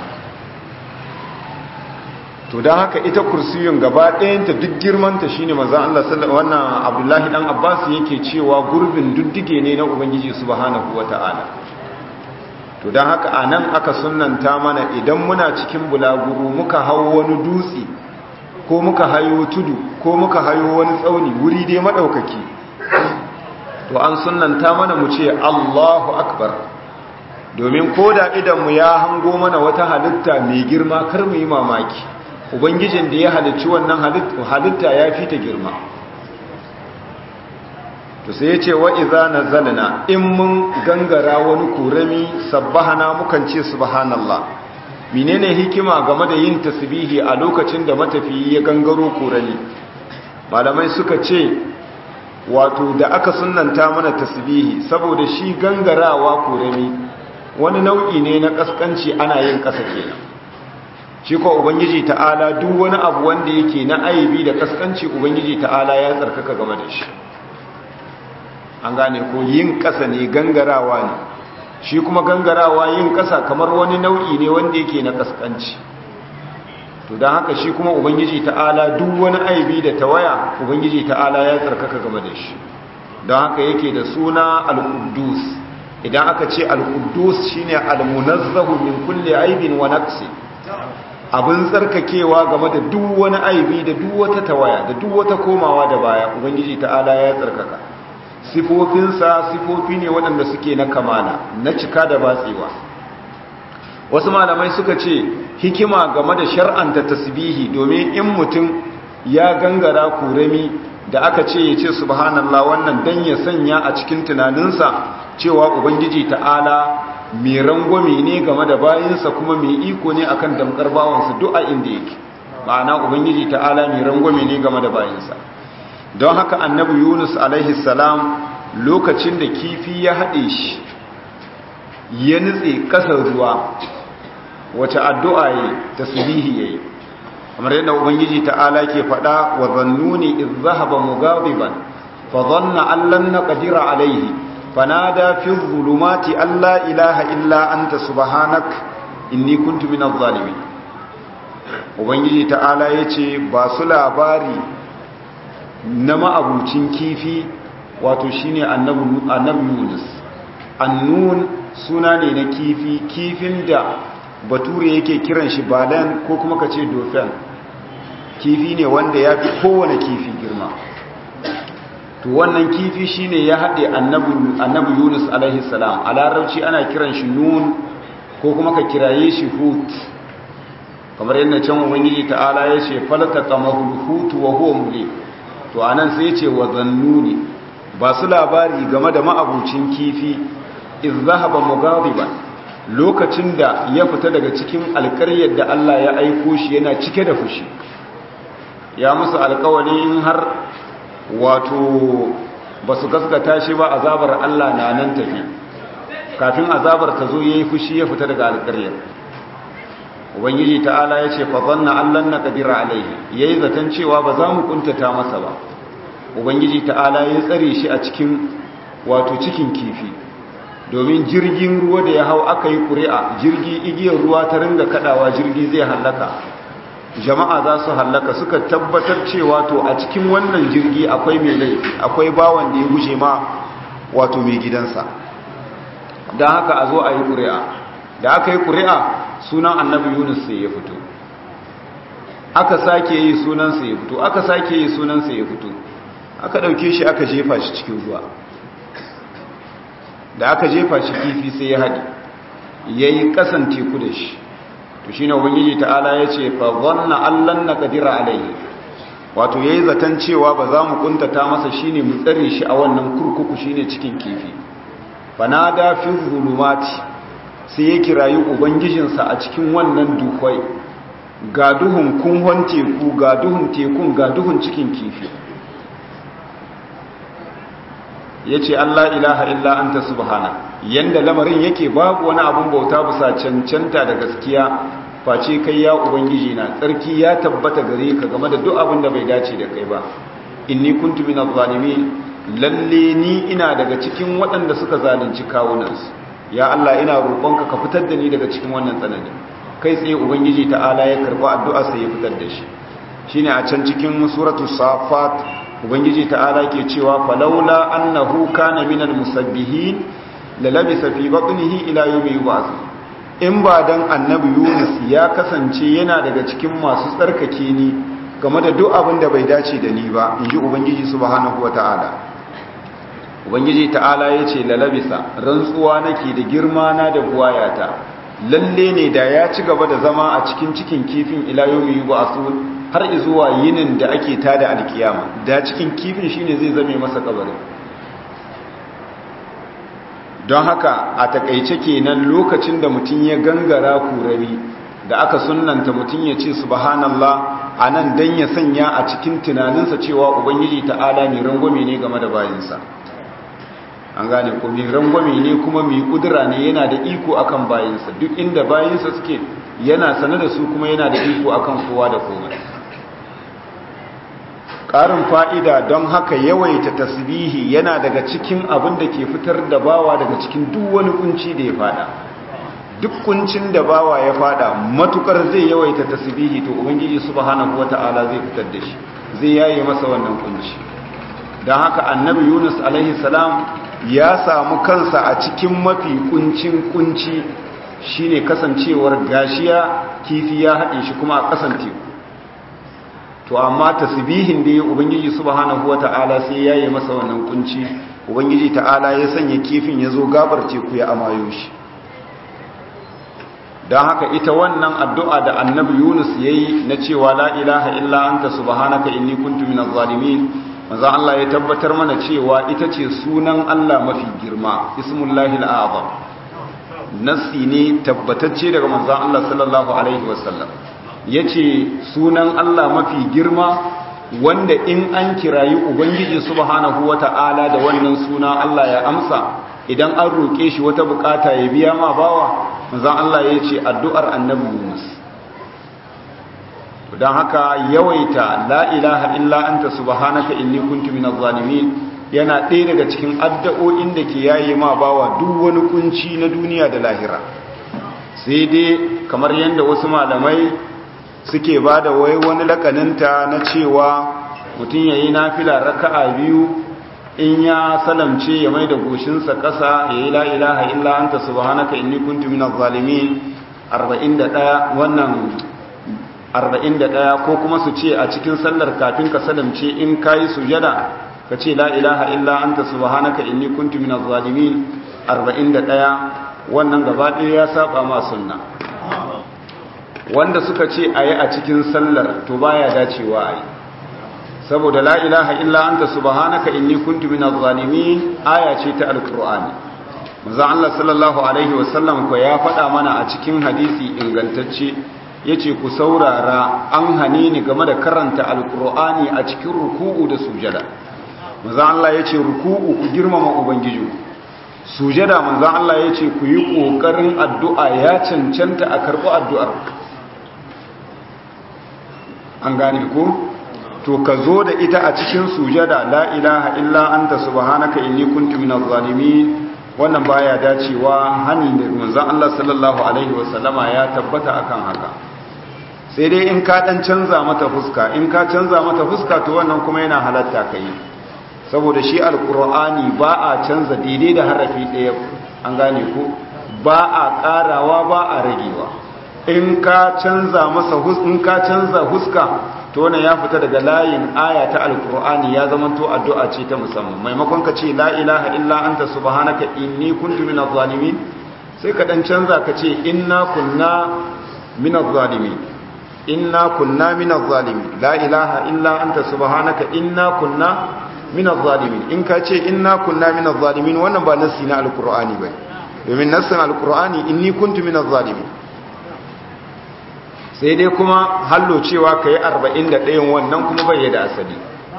to don haka ita kursiyun gaba ɗayanta duk girmanta shine manzan Allah wannan Abdullahi dan Abbas yake cewa gurbin duddige ne na Ubangiji subhanahu wata'ala to don haka a nan aka sunanta mana idan muna cikin bulaguru muka hau wani dutse ko muka hayo tudu ko muka hayo wani tsauni wuri dai maɗaukaki to an sunanta mana mu ce allahu akbar domin ko da idanmu ya hango mana wata halitta mai girma kar mu yi mamaki ubangijin da ya halicci wannan halitta ya fi ta girma to sai ya ce wa'iza na zalina in mun gangara wani kurami sabbahana mukan ce subhanallah menene hikima game da yin tasbihi a lokacin da matafiyi ya gangaro kurami malamai suka ce wato da aka sunanta mana tasbihi saboda shi gangarawa kurami wani nau'i ne na kaskanci ana yin kasa kenan shi ko ubangiji ta'ala duk wani abu wanda yake na aibi da kaskanci ubangiji ta'ala ya tsarkaka game da shi an gane ko yin ƙasa ne gangarawa ne shi kuma gangarawa yin ƙasa kamar wani nau'i ne wanda yake na ƙasƙanci to don haka shi kuma ubangiji ta'ala duk wani aibi da tawaya ubangiji ta'ala ya tsarkaka game da shi don haka yake da suna al-quddus idan aka ce al-quddus shine al-munazzahu min kulli aibin wa naqsi abin tsarkakewa game da duk wani aibi da duk wata tawaya da duk wata komawa da baya ubangiji ta'ala ya tsarkaka sifofinsa sifofi ne waɗanda suke na kamala na cika da batsewa wasu malamai suka ce hikima game da shar'anta tasbihi domin in mutum ya gangara kurami da aka ce ya ce subhanallah wannan dan ya sanya a cikin tunaninsa cewa ubangiji ta'ala mai rangwame ne game da bayinsa kuma mai iko ne akan damkar bawansa duk a inda yake ma'ana ubangiji ta'ala mai rangwame ne game da bayinsa don haka annabi yunus alaihi salam lokacin da kifi ya haɗe shi ya nutse ƙasar ruwa wace addu'a yi tasbihi yayi kamar yadda ubangiji ta'ala ke faɗa wa zannuni iz zahaba mughadiban fa dhanna an lan naqdira alayhi fanada fi dhulumati alla ilaha illa anta subhanak inni kuntu minadh zalimin ubangiji ta'ala yace ba su labari na ma'abucin kifi wato shine annabi annabi Yunus annun suna ne na kifi kifin da bature yake kiran shi balan ko kuma ka ce dauphin kifi ne wanda ya fi kowane kifi girma to wannan kifi shine ya haɗe annabi yunus alaihi salam a larabci ana kiran shi nun ko kuma ka kiraye shi hut kamar yadda can ubangiji ta'ala ya ce falata kamahul hutu wa huwa mule to anan sai ce wa zannuni ba su labari game da ma'abucin kifi iz zahaba mughadiban lokacin da ya fita daga cikin alkaryar da Allah ya aiko shi yana cike da fushi ya musu alkawari in har wato ba su gaskata shi ba azabar Allah na nan tafi kafin azabar ta zo ya yi fushi ya fita daga alkaryar ubangiji ta'ala ya ce fazanna allan na ƙadira alaihi ya yi zaton cewa ba za mu kuntata masa ba ubangiji ta'ala ya tsare shi a cikin wato cikin kifi domin jirgin ruwa da ya hau aka yi ƙuri'a jirgi igiyar ruwa ta ringa kadawa jirgi zai hallaka jama'a za su hallaka suka tabbatar cewa to a cikin wannan jirgi akwai mai laifi akwai bawan da ya guje ma wato mai gidansa don haka a zo a yi ƙuri'a da aka yi ƙuri'a sunan annabi yunus sai ya fito aka sake yi sunansa ya fito aka sake yi sunansa ya fito aka ɗauke shi aka jefa shi cikin ruwa da aka jefa shi kifi sai ya haɗi ya yi ƙasan teku da shi to shi ne ubangiji ta'ala ya ce fa zanna allan na ƙadira alayhi wato ya yi zaton cewa ba za mu ƙuntata masa shi ne mu tsare shi a wannan kurkuku shi ne cikin kifi fa na da fi zulumati sai ya kirayi ubangijinsa a cikin wannan dukwai ga duhun kunhon teku ga duhun tekun ga duhun cikin kifi ya ce Allah ilaha illa anta subhana yanda lamarin yake babu wani abun bauta bisa cancanta da gaskiya face kai ya ubangiji na tsarki ya tabbata gare ka game da duk abin da bai dace da kai ba inni kuntu minaz zalimin lalle ni ina daga cikin waɗanda suka zalunci kawunansu ya Allah ina roƙonka ka fitar da ni daga cikin wannan tsanani kai tsaye ubangiji ta'ala ya karɓi addu'a sai ya fitar da shi shine a can cikin suratul safat ubangiji ta'ala ke cewa falaula annahu kana minal musabbihin la labisa fi batnihi ila yawmi yub'ath in ba dan annabi Yunus ya kasance yana daga cikin masu tsarkake ni game da duk abin da bai dace da ni ba inji ubangiji subhanahu wata'ala ubangiji ta'ala yace la labisa rantsuwa nake da girma na da buwayata lalle ne da ya ci gaba da zama a cikin cikin kifin ila yawmi yub'ath har zuwa yinin da ake tada alkiyama da cikin kifin shine zai zame masa kabarin don haka a takaice kenan lokacin da mutum ya gangara kurari da aka sunnanta mutum ya ce subhanallah anan dan ya sanya a cikin tunaninsa cewa ubangiji ta'ala mai rangwame ne game da bayinsa an gane ko mai rangwame ne kuma mai kudura ne yana da iko akan bayinsa duk inda bayinsa suke yana sane da su kuma yana da iko akan kowa da komai ƙarin fa'ida don haka yawaita tasbihi yana daga cikin abin da ke fitar da bawa daga cikin duk wani kunci da ya fada duk kuncin da bawa ya fada matukar zai yawaita tasbihi to ubangiji subhanahu wata'ala zai fitar da shi zai yaye masa wannan kunci don haka annabi yunus alaihi salam ya samu kansa a cikin mafi kuncin kunci shine kasancewar gashiya kifi ya haɗe shi kuma a ƙasan teku to amma tasbihin da ya ubangiji subhanahu wata'ala sai ya yi masa wannan kunci ubangiji ta'ala ya sanya kifin ya zo gabar teku ya amayo shi don haka ita wannan addu'a da annabi yunus ya yi na cewa la ilaha illa anta subhanaka inni kuntu minaz zalimin manzo Allah ya tabbatar mana cewa ita ce sunan Allah mafi girma ismullahi al'azam nassi ne tabbatacce daga manzo Allah sallallahu alaihi wasallam yace sunan Allah mafi girma wanda in an kirayi ubangiji subhanahu wata'ala da wannan suna Allah ya amsa idan an roke shi wata bukata ya biya ma bawa manzo Allah yace addu'ar annabi Yunus don haka yawaita la ilaha illa anta subhanaka inni kuntu minaz zalimin yana ɗaya daga cikin addu'o'in da ke yayi ma bawa duk wani kunci na duniya da lahira sai dai kamar yadda wasu malamai suke ba da wai wani lakaninta na cewa mutum yayi nafila raka'a biyu in ya salamce ya mai da goshinsa ƙasa ya yi la ilaha illa anta subhanaka inni kuntu minaz zalimin 41 wannan 41 ko kuma su ce a cikin sallar kafin ka salamce in kayi sujada ka ce la ilaha illa anta subhanaka inni kuntu minaz zalimin 41 wannan gaba ɗaya ya saba ma sunna wanda suka ce ayi a cikin sallar to baya dacewa ayi saboda la ilaha illa anta subhanaka inni kuntu minaz zalimin aya ce ta alqur'ani manzo Allah sallallahu alaihi wasallam ko ya faɗa mana a cikin hadisi ingantacce ya ce ku saurara an hane ni game da karanta alkur'ani a cikin ruku'u da sujada manzan Allah ya ce ruku'u ku girmama ubangiji sujada manzan Allah ya ce ku yi ƙoƙarin addu'a ya cancanta a karɓi addu'ar an gane ku to ka zo da ita a cikin sujada la ilaha illa anta subhanaka inni kuntu minaz zalimin wannan baya dacewa hani da manzan Allah sallallahu alaihi wasallama ya tabbata akan haka sai dai in ka dan canza mata fuska in ka canza mata fuska to wannan kuma yana halatta kai saboda shi alqur'ani ba a canza daidai da harafi daya an gane ko ba a karawa ba a ragewa in ka canza masa in ka canza huska to wannan ya fita daga layin aya ta alqur'ani ya zama to addu'a ce ta musamman maimakon ka ce la ilaha illa anta subhanaka inni kuntu minaz zalimin sai ka dan canza ka ce inna kunna minaz zalimin inna kunna minaz zalimin la ilaha illa anta subhanaka inna kunna minaz zalimin in ka ce inna kunna minaz zalimin wannan ba nassi na alqur'ani bane domin nassin alqur'ani inni kuntu minaz zalimin sai dai kuma hallo cewa kai 41 wannan kuma bai da asali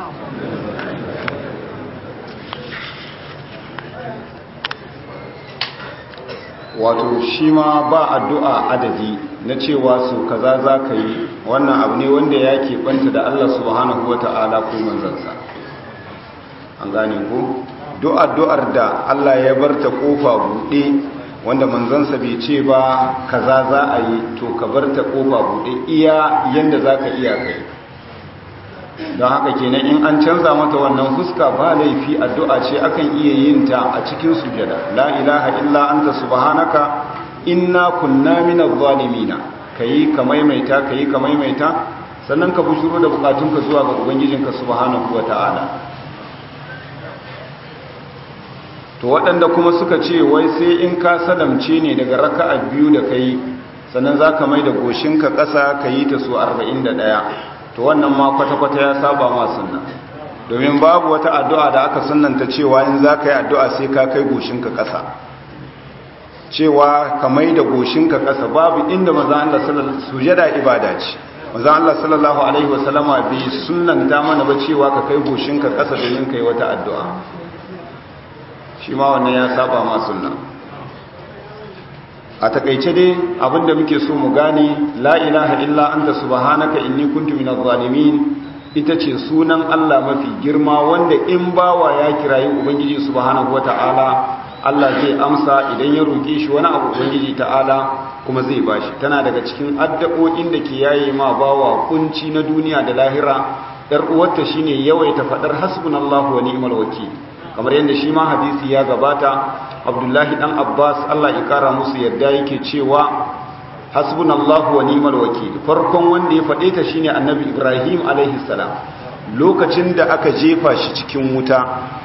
wato shi ma ba addu'a adadi na cewa su kaza za ka yi wannan abu ne wanda ya keɓanta da Allah subhanahu wa ta'ala ko manzansa an gane ko duk addu'ar da Allah ya bar ta ƙofa buɗe wanda manzansa bai ce ba kaza za a yi to ka bar ta ƙofa buɗe iya yadda za ka iya kai don haka kenan in an canza mata wannan fuska ba laifi addu'a ce akan iya yin ta a cikin sujada la ilaha illa anta subhanaka inna kunna minaz zalimina kayi ka maimaita kayi ka maimaita sannan ka bushuro da bukatunka zuwa ga ubangijinka subhanahu wataala to waɗanda kuma suka ce wai sai in ka salamce ne daga raka'a biyu da kai sannan zaka mai da goshinka ƙasa kayi ta su 41 to wannan ma kwata-kwata ya saba ma sunna domin babu wata addu'a da aka sunnanta cewa in za ka yi addu'a sai ka kai goshinka ƙasa cewa ka mai da goshinka ƙasa babu inda maza Allah sujada ibada ce maza Allah sallallahu Alaihi wasallama bai sunnanta mana ba cewa ka kai goshinka ƙasa domin ka yi wata addu'a shi ma wannan ya saba ma sunna a takaice dai abinda muke so mu gane la ilaha illa anta subhanaka inni kuntu minaz zalimin ita ce sunan Allah mafi girma wanda in bawa ya kirayi ubangiji subhanahu wataala Allah zai amsa idan ya roƙe shi wani abu ubangiji ta'ala kuma zai bashi tana daga cikin addu'o'in da ke yaye ma bawa kunci na duniya da lahira yar uwarta shine yawaita fadar hasbunallahu wa ni'mal wakeel kamar yadda shi ma hadisi ya gabata Abdullahi dan Abbas Allah ya kara musu yadda yake cewa hasbunallahu wa ni'mal wakeel farkon wanda ya fade ta shine Annabi Ibrahim alaihi salam lokacin da aka jefa shi cikin wuta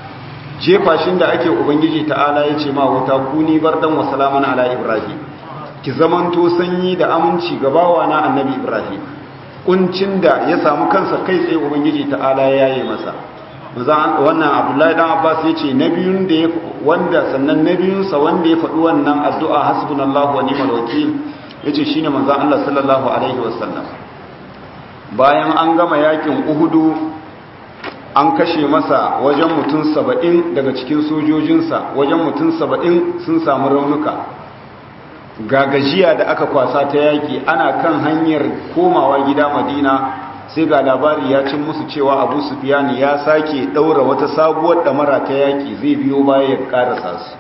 jefa shi da ake ubangiji ta'ala ya ce ma wuta kuni bardan wa salaman ala Ibrahim ki zamanto sanyi da aminci ga bawana Annabi Ibrahim kuncin da ya samu kansa kai tsaye ubangiji ta'ala ya yi masa wannan abdullahi dan abbas ya ce na biyun da wanda sannan na biyunsa wanda ya faɗi wannan addu'a hasbunallahu wa ni'mal wakil ya ce shine manzan Allah sallallahu alaihi wasallam bayan an gama yakin uhudu an kashe masa wajen mutum saba'in daga cikin sojojinsa wajen mutum saba'in sun samu raunuka ga gajiya da aka kwasa ta yaki ana kan hanyar komawa gida madina sai ga labari ya cin musu cewa abu sufiyani ya sake daura wata sabuwar damara ta yaki zai biyo baya ya karasa su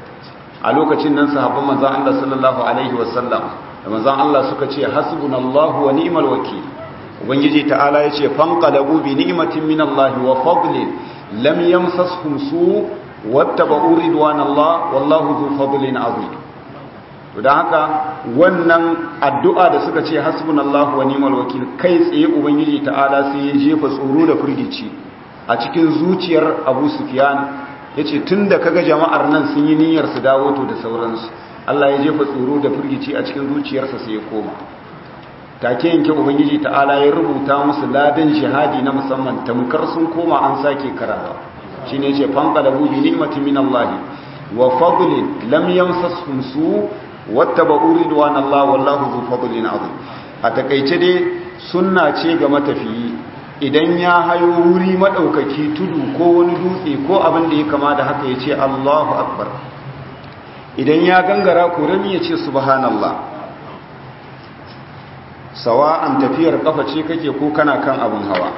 a lokacin nan sahabban manzon Allah sallallahu alaihi wasallam da manzon Allah suka ce hasbunallahu wa ni'mal wakeel ubangiji ta'ala yace fanqalabu bi ni'matin minallahi wa fadlin lam yamsashum su wattaba'u ridwanallahi wallahu dhu fadlin azim to da haka wannan addu'a da suka ce hasbunallahu wa ni'mal wakil kai tsaye ubangiji ta'ala sai ya jefa tsoro da firgici a cikin zuciyar Abu Sufyan yace tunda kaga jama'ar nan sun yi niyyar su dawo to da sauransu Allah ya jefa tsoro da firgici a cikin zuciyarsa sai ya koma take yanke ubangiji ta'ala ya rubuta musu ladan jihadi na musamman tamkar sun koma an sake karawa shine yace fanqalabu bi ni'matin minallahi wa fadlin lam yamsashum su wattaba'u ridwanallahi wallahu dhu fadlin azim a takeice dai sunna ce ga matafiyi idan ya hayo wuri madaukaki tudu ko wani dutse ko abin da ya kama da haka yace Allahu akbar idan ya gangara kurami yace subhanallah sawa'an tafiyar kafa ce kake ko kana kan abin hawa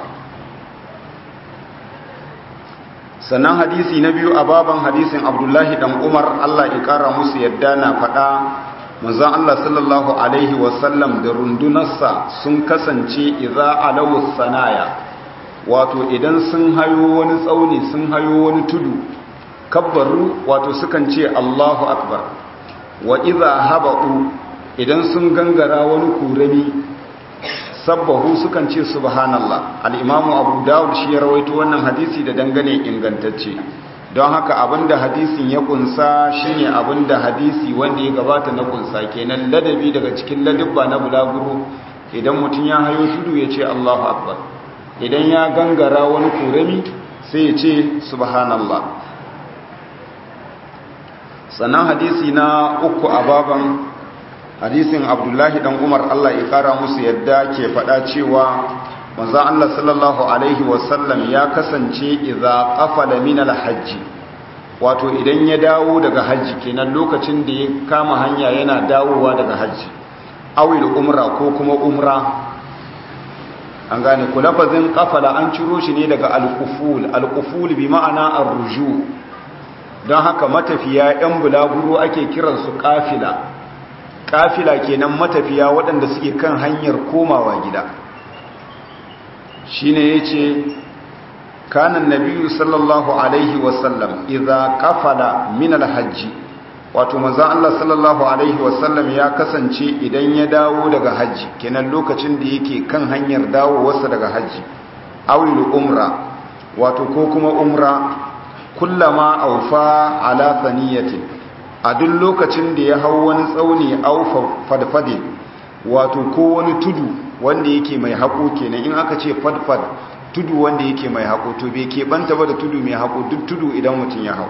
sannan hadisi na biyu a baban hadisin abdullahi dan umar allah ya kara musu yadda na faɗa manzan allah sallallahu alaihi wasallam da rundunarsa sun kasance iza alawu sanaya wato idan sun hayo wani tsauni sun hayo wani tudu kabbaru wato sukan ce allahu akbar wa iza haba'u idan sun gangara wani kurami sabbahu sukan ce subhanallah al-imamu abu dawud shi ya rawaito wannan hadisi da dangane ingantacce don haka abinda hadisin ya kunsa shine abinda hadisi wanda ya gabata na kunsa kenan ladabi daga cikin ladabba na bulaguro idan mutum ya hayo tudu ya ce Allahu akbar idan ya gangara wani kurami sai ya ce subhanallah sannan hadisi na uku a baban hadisin abdullahi dan umar allah ya kara musu yadda ke fada cewa manzo allah sallallahu alaihi wasallam ya kasance idza qafala min alhajj wato idan ya dawo daga hajji kenan lokacin da ya kama hanya yana dawowa daga hajji awil umra ko kuma umra an gane ku lafazin qafala an ciro shi ne daga alquful alquful bi ma'ana arruju don haka matafiya yan bulaguro ake kiransu kafila kafila kenan matafiya waɗanda suke kan hanyar komawa gida shine yace kana nabiyyu sallallahu alaihi wasallam idza qafala min alhajj wato manzon Allah sallallahu alaihi wasallam ya kasance idan ya dawo daga haji kenan lokacin da yake kan hanyar dawowarsa daga haji awil umra wato ko kuma umra kullama aufa ala thaniyatin a duk lokacin da ya hau wani tsauni aufa fadfade wato ko wani tudu wanda yake mai haƙo kenan in aka ce fadfad tudu wanda yake mai haƙo to bai keɓanta ba da tudu mai haƙo duk tudu idan mutum ya hau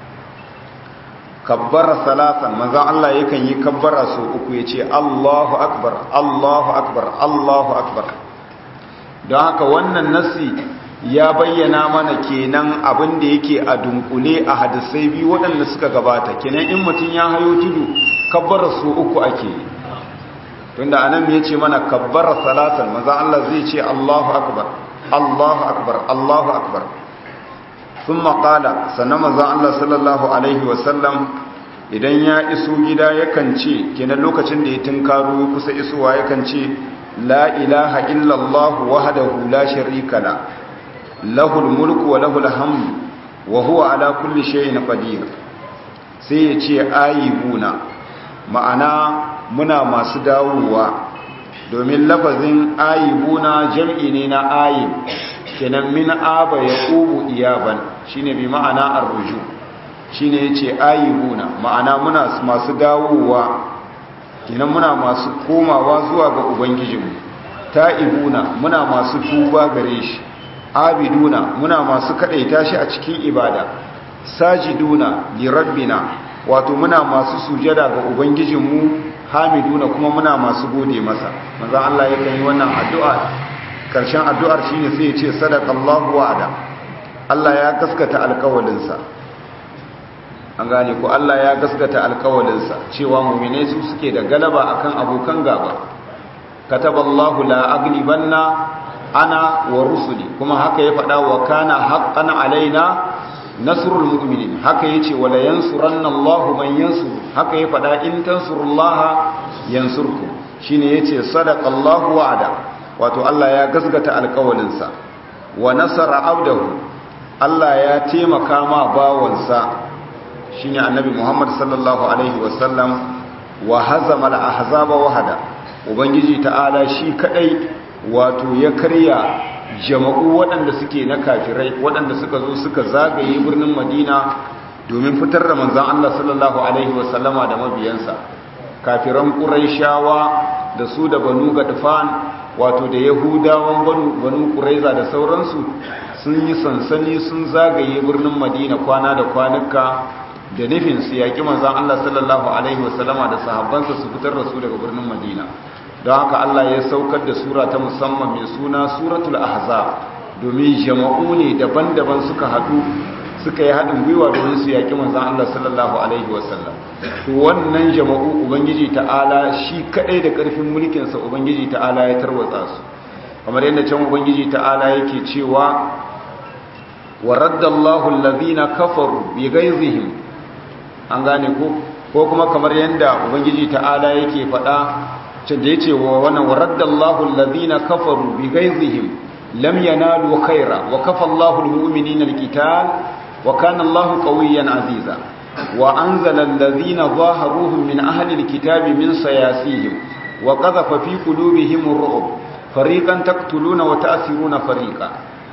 kabbara salatan manzan Allah yakan yi kabbara sau uku ya ce Allahu akbar Allahu akbar Allahu akbar don haka wannan nasi ya bayyana mana kenan abin da yake a dunkule a hadisai biyu waɗanda suka gabata kenan in mutum ya hayo tudu kabbara su uku ake yi tunda anan ya ce mana kabbara salatan maza Allah zai ce Allahu akbar Allahu akbar Allahu akbar thumma qala sannan manzon Allah sallallahu alaihi wasallam idan ya iso gida yakan ce kenan lokacin da ya tunkaro kusa isowa yakan ce la ilaha illallah wahdahu la sharika la lahul mulku wa lahul hamdu wa huwa ala kulli shay'in qadir sai ya ce ayibuna ma'ana muna masu dawowa domin lafazin ayibuna jam'i ne na ayib kenan min aba yaqubu iyaban shine bi ma'ana arruju shine yace ayibuna ma'ana muna masu dawowa kenan muna masu komawa zuwa ga ubangijinmu ta'ibuna muna masu tuba gare shi abiduna muna masu kadaita shi a cikin ibada sajiduna li rabbina wato muna masu sujada ga ubangijinmu hamiduna kuma muna masu gode masa manzo Allah yakan yi wannan addu'a karshen addu'ar shine sai ya ce sadaqallahu wa'ada Allah ya gaskata alƙawalinsa an gane ko Allah ya gaskata alƙawalinsa cewa mu'minai su suke da galaba akan abokan gaba kataballahu la aglibanna ana wa rusuli kuma haka ya faɗa wa kana haqqan alaina nasrul mu'minin haka yace wala yansuranna Allahu man yansur haka ya faɗa in tansurullaha yansurkum shine yace sadaqallahu wa'ada wato Allah ya gasgata alƙawalinsa wa nasara abdahu Allah ya taimaka ma bawansa shine annabi Muhammad sallallahu alaihi wasallam wa hazama al-ahzaba wahada ubangiji ta'ala shi kadai wato ya karya jama'u waɗanda suke na kafirai waɗanda suka zo suka zagaye birnin madina domin fitar da manzan Allah sallallahu Alaihi wasallama da mabiyansa kafiran ƙuraishawa da su da banu gadfan wato da yahudawan banu ƙuraiza da sauransu sun yi sansani sun zagaye birnin madina kwana da kwanuka da nufin su yaƙi manzan Allah sallallahu Alaihi wasallama da sahabbansa su fitar da su daga birnin madina don haka Allah ya saukar da sura ta musamman mai suna suratul ahzab domin jama'u ne daban-daban suka haɗu suka yi haɗin gwiwa domin su yaƙi manzan Allah sallallahu alaihi wasallam to wannan jama'u ubangiji ta'ala shi kaɗai da ƙarfin mulkinsa ubangiji ta'ala ya tarwatsa su kamar yadda can ubangiji ta'ala yake cewa wa raddallahu allazina kafaru bi ghaizihim an gane ko ko kuma kamar yadda ubangiji ta'ala yake faɗa da ya ce wa wannan waraddallahu alladhina kafaru bi ghaizihim lam yanalu khaira wa kafa Allahu almu'minina alqital wa kana Allahu qawiyyan aziza wa anzala alladhina zaharuhum min ahli alkitabi min sayasihim wa qadhafa fi qulubihim ar-ru'b fariqan taqtuluna wa ta'siruna fariqa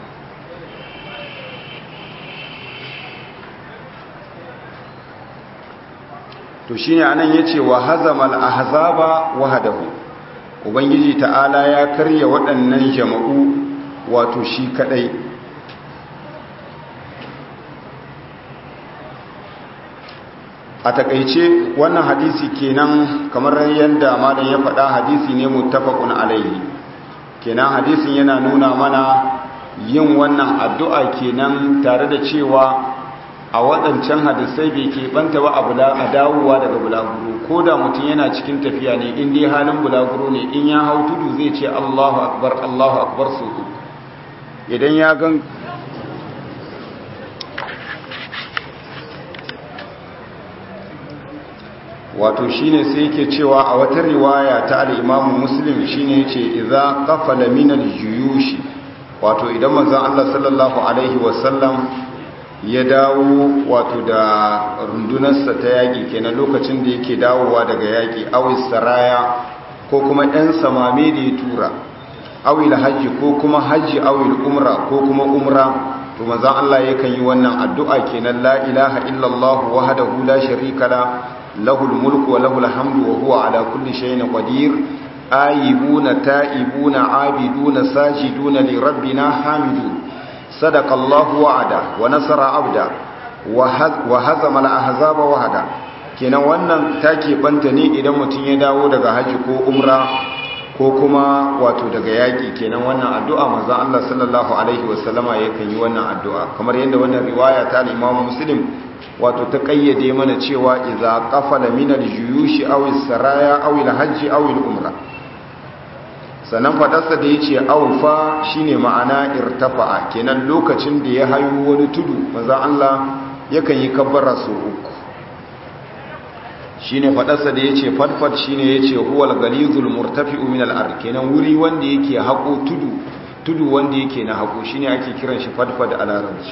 to shine anan yace wa hazamal ahzaba wahdahu ubangiji ta'ala ya karya waɗannan jama'u wato shi kadai a takaice wannan hadisi kenan kamar yadda malam ya faɗa hadisi ne muttafaqun alaihi kenan hadisin yana nuna mana yin wannan addu'a kenan tare da cewa a waɗancan hadisai bai ke banta ba a dawowa daga bulaguro ko da mutum yana cikin tafiya ne in dai halin bulaguro ne in ya hau tudu zai ce allahu akbar allahu akbar su idan ya gan wato shine sai yake cewa a wata riwaya ta al-imamu muslim shine yace idza qafala min al-juyush wato idan manzon Allah sallallahu alaihi wasallam ya dawo wato da rundunarsa ta yaƙi kenan lokacin da yake dawowa daga yaƙi awis saraya ko kuma ɗan samame da ya tura awil hajji ko kuma hajji awil umra ko kuma umra to manzon Allah yakan yi wannan addu'a kenan la ilaha illallah wahdahu la sharika la lahul mulku wa lahul hamdu wa huwa ala kulli shay'in qadir ayibuna ta'ibuna abiduna sajiduna li rabbina hamidun صدق الله وعده ونصر عبده وهزم الاحزاب وحده kenan wannan take banta ne idan mutum ya dawo daga haji ko umra ko kuma wato daga yaki kenan wannan addu'a manzo Allah sallallahu alaihi wasallama yakan yi wannan addu'a kamar yadda wannan riwaya ta Imam Muslim wato ta kayyade mana cewa idza qafala min al-juyush aw as-saraya aw al-hajj aw al-umra sannan fadarsa da ya ce aufa shine ma'ana irtafa'a kenan lokacin da ya hayo wani tudu maza Allah yakan yi kabbara su uku shine fadarsa da ya ce fadfad shine ya ce huwal galizul murtafi'u min al kenan wuri wanda yake haƙo tudu tudu wanda yake na haƙo shine ake kiran shi fadfad a larabci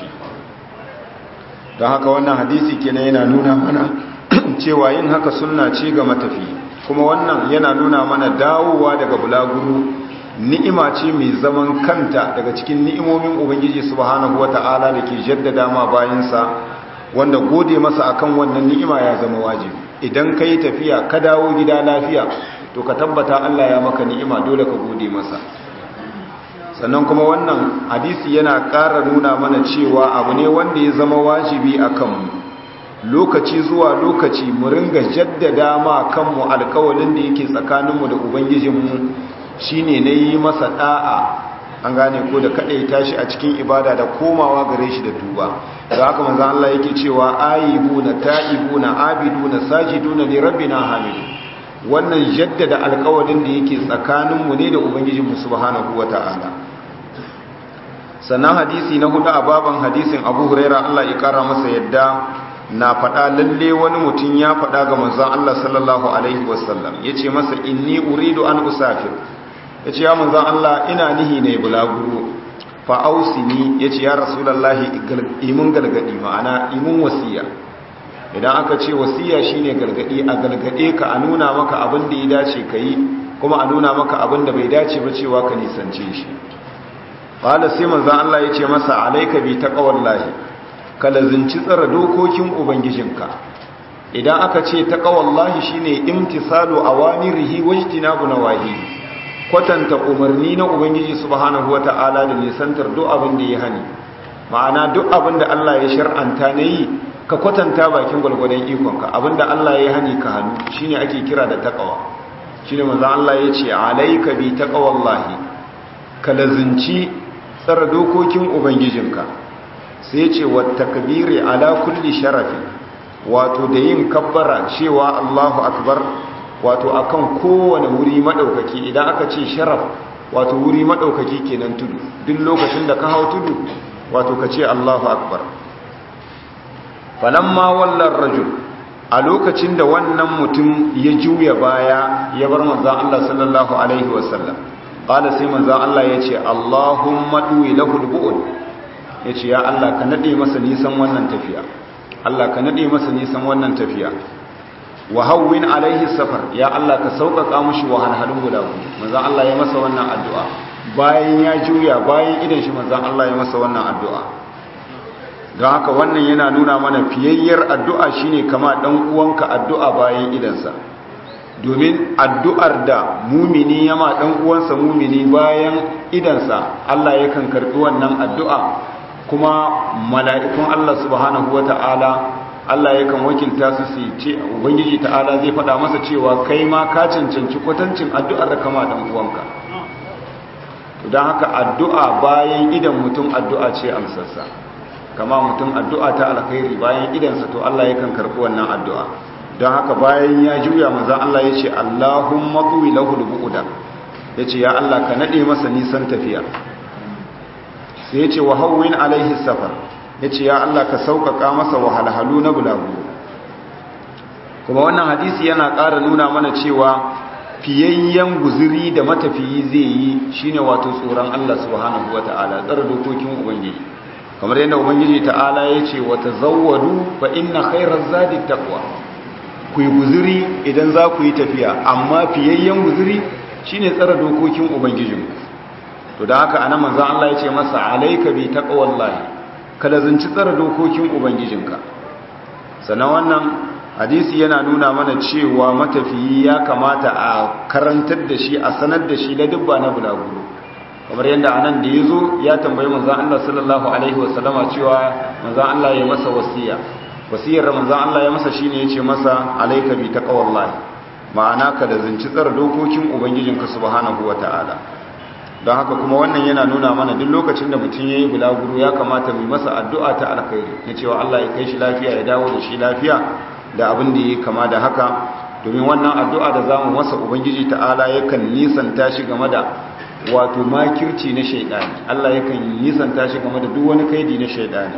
don haka wannan hadisi kenan yana nuna mana cewa yin haka sunna ce ga matafi kuma wannan yana nuna mana dawowa daga bulaguro ni'ima ce mai zaman kanta daga cikin ni'imomin ubangiji subhanahu wata'ala da ke jaddada ma bayansa wanda gode masa akan wannan ni'ima ya zama wajibi idan ka yi tafiya ka dawo gida lafiya to ka tabbata Allah ya maka ni'ima dole ka gode masa sannan kuma wannan hadisi yana ƙara nuna mana cewa abu ne wanda ya zama wajibi a kanmu lokaci zuwa lokaci mu ringa jaddada ma kanmu alkawalin da yake tsakaninmu da ubangijinmu shine na yi masa da'a an gane ko da kaɗai tashi a cikin ibada da komawa gare shi da tuba da haka manzan Allah yake cewa ayibuna ta'ibuna abiduna sajiduna li rabbina hamidu wannan jaddada alkawalin da yake tsakaninmu ne da ubangijinmu subhanahu wata'ala sannan hadisi na hudu a baban hadisin abu huraira Allah ya kara masa yadda na faɗa lalle wani mutum ya faɗa ga manzon Allah sallallahu alaihi wasallam yace masa inni uridu an usafir yace ya manzon Allah ina nihi ne bulaguro fa ausini yace ya rasulullahi imun galgadi ma'ana imun wasiya idan aka ce wasiya shine galgadi a galgade ka a nuna maka abin da ya dace kai kuma a nuna maka abin da bai dace ba cewa ka nisance shi qala sai manzon Allah yace masa alayka bi taqwallahi ka lazinci tsara dokokin ubangijinka idan aka ce ta kawallahi shine imtisalu awamirihi wajtinabu nawahi kwatanta umarni na ubangiji subhanahu wata'ala da nisantar duk abin da ya hani ma'ana duk abin da Allah ya shar'anta yi ka kwatanta bakin gwalgwadon ikonka abin da Allah ya hani ka hannu shine ake kira da taqwa shine manzo Allah ya ce alayka bi taqwallahi ka lazinci tsara dokokin ubangijinka sai ce wa takbiri ala kulli sharafi wato da yin kabbara cewa Allahu akbar wato akan kowane wuri madaukaki idan aka ce sharaf wato wuri madaukaki kenan tudu duk lokacin da ka hau tudu wato ka ce Allahu akbar falamma wallar rajul a lokacin da wannan mutum ya juya baya ya bar manzon Allah sallallahu alaihi wasallam qala sai manzon Allah yace Allahumma duwi lahu al ya ce ya Allah ka naɗe masa nisan wannan tafiya Allah ka naɗe masa nisan wannan tafiya wa hawwin alaihi safar ya Allah ka sauƙaƙa mushi wahalhalun guda manzon Allah ya masa wannan addu'a bayan ya juya bayan idan shi manzon Allah ya masa wannan addu'a don haka wannan yana nuna mana fiyayyar addu'a shine kama dan uwanka addu'a bayan idansa domin addu'ar da mumini yama dan uwansa mumini bayan idansa Allah yakan karɓi wannan addu'a kuma mala'ikun Allah subhanahu wa ta'ala Allah yakan wakilta su su ce Ubangiji ta'ala zai faɗa masa cewa kai ma ka cancanci kwatancin addu'ar da kama ɗan uwanka don haka addu'a bayan idan mutum addu'a ce amsarsa kama mutum addu'a ta alkhairi bayan idansa to Allah yakan karɓi wannan addu'a don haka bayan ya juya manzan Allah ya ce Allahumma tuwi lahul bu'uda ya ce ya Allah ka naɗe masa nisan tafiya sai ya ce wa hauwin alaihi safar ya ce ya Allah ka sauƙaƙa masa wahalhalu na bulaguro kuma wannan hadisi yana ƙara nuna mana cewa fiyayyen guziri da matafiyi zai yi shine wato tsoron Allah subhanahu wa ta'ala tsara dokokin ubangiji kamar yadda ubangiji ta'ala ya ce wa tazawwadu fa inna khairaz zadi taqwa ku yi guziri idan za ku yi tafiya amma fiyayyen guziri shine tsara dokokin ubangijinku to da haka anan manzon Allah ya ce masa alayka bi taqwallahi kada zanci tsara dokokin ubangijinka sannan wannan hadisi yana nuna mana cewa matafiyi ya kamata a karantar da shi a sanar da shi da dubba na bulaguro kamar yadda anan da yazo ya tambayi manzon Allah sallallahu alaihi wasallama cewa manzon Allah ya masa wasiya wasiyar manzon Allah ya masa shine yace masa alayka bi taqwallahi ma'ana kada zanci tsara dokokin ubangijinka subhanahu wataala don haka kuma wannan yana nuna mana duk lokacin da mutum ya yi bulaguro ya kamata mai masa addu'a ta alkhairi na cewa Allah ya kai shi lafiya ya dawo da shi lafiya da abin da ya kama da haka domin wannan addu'a da zamu masa ubangiji ta'ala yakan nisanta shi game da wato makirci na shaidani Allah yakan nisanta shi game da duk wani kaidi na shaidani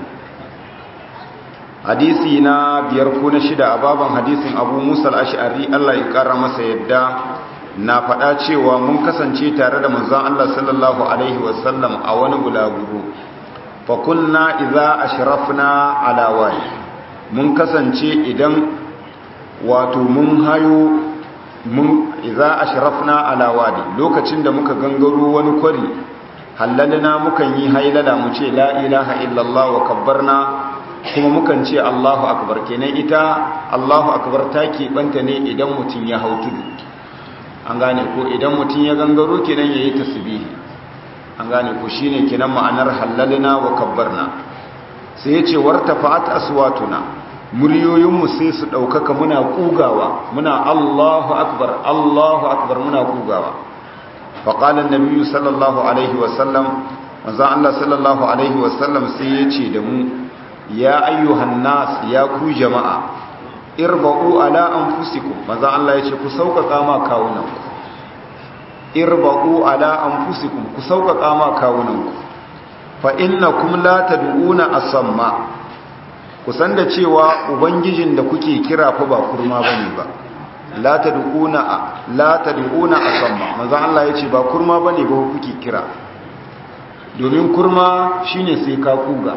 hadisi na biyar ko na shida a baban hadisin abu musa al'ashari Allah ya kara masa yadda na faɗa cewa mun kasance tare da manzon Allah sallallahu alaihi wasallam a wani bulaguro fa kunna idza ashrafna ala wadi mun kasance idan wato mun hayo mun idza ashrafna ala wadi lokacin da muka gangaro wani kwari hallalna mukan yi hailala mu ce la ilaha illallah wa kabbarna kuma mukan ce Allahu akbar kenan ita Allahu akbar ta banta ne idan mutum ya hau tudu an gane ko idan mutum ya gangaro kenan yayi tasbihi an gane ko shine kenan ma'anar halalna wa kabbarna sai yace wartafa'at aswatuna muryoyinmu sai su ɗaukaka muna ƙugawa muna Allahu akbar Allahu akbar muna ƙugawa faƙalar nabiyu sallallahu alaihi wasallam wanzan Allah sallallahu alaihi wasallam sai ya ce da mu ya ayyuhan nas ya ku jama'a irba'u ala anfusikum wanzan Allah ya ce ku sauƙaƙa ma kawunanku irba'u ala anfusikum ku sauƙaƙa ma kawunanku fa innakum la tad'una asamma kusan da cewa ubangijin da kuke kira fa ba kurma bane ba la tad'una la tad'una asamma manzo Allah yace ba kurma bane ba kuke kira domin kurma shine sai ka kuga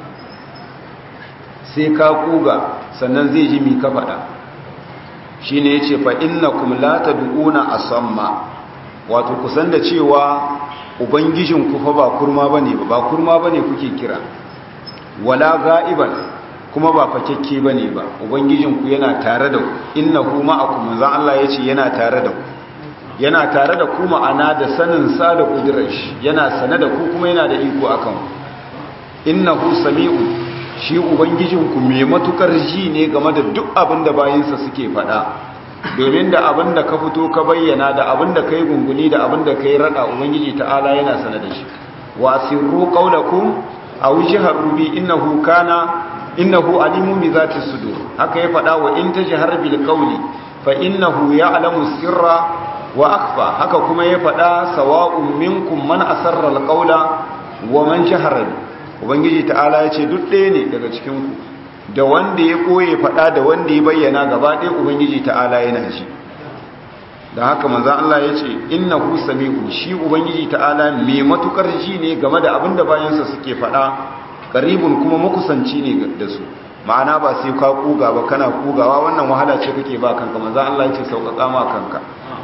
sai ka kuga sannan zai ji mi ka fada shine yace fa innakum la tad'una asamma wato kusan da cewa ubangijin ku fa ba kurma bane ba ba kurma bane kuke kira wala ga'iban kuma ba fakekke ba ne ba ubangijinku yana tare da ku innahu ma'akum manzon Allah yace yana tare da ku yana tare da ku ma'ana da sanin sa da kudirar shi yana sane da ku kuma yana da iko akan innahu sami'u shi ubangijinku mai matukar ji ne game da duk abin da bayinsa suke faɗa domin da abin da ka fito ka bayyana da abin da kai gunguni da abin da kai rada ubangiji ta'ala yana sane da shi wa sirru qawlakum aw jaharu bi innahu kana innahu alimun bi zati sudur haka ya fada wa in tajhar bil qawli fa innahu ya'lamu sirra wa akhfa haka kuma ya fada sawa'un minkum man asarra al qawla wa man jahara ubangiji ta'ala yace duk ɗaya ne daga cikin ku da wanda ya koye fada da wanda ya bayyana gaba ɗaya ubangiji ta'ala yana ji dan haka manzo Allah yace innahu sami'u shi ubangiji ta'ala mai matukar ji ne game da abinda bayansa suke fada karibun kuma makusanci ne da su ma'ana ba sai ka kuga ba kana kugawa wannan wahala ce kake ba kanka manzo Allah yace sauƙaƙa ma kanka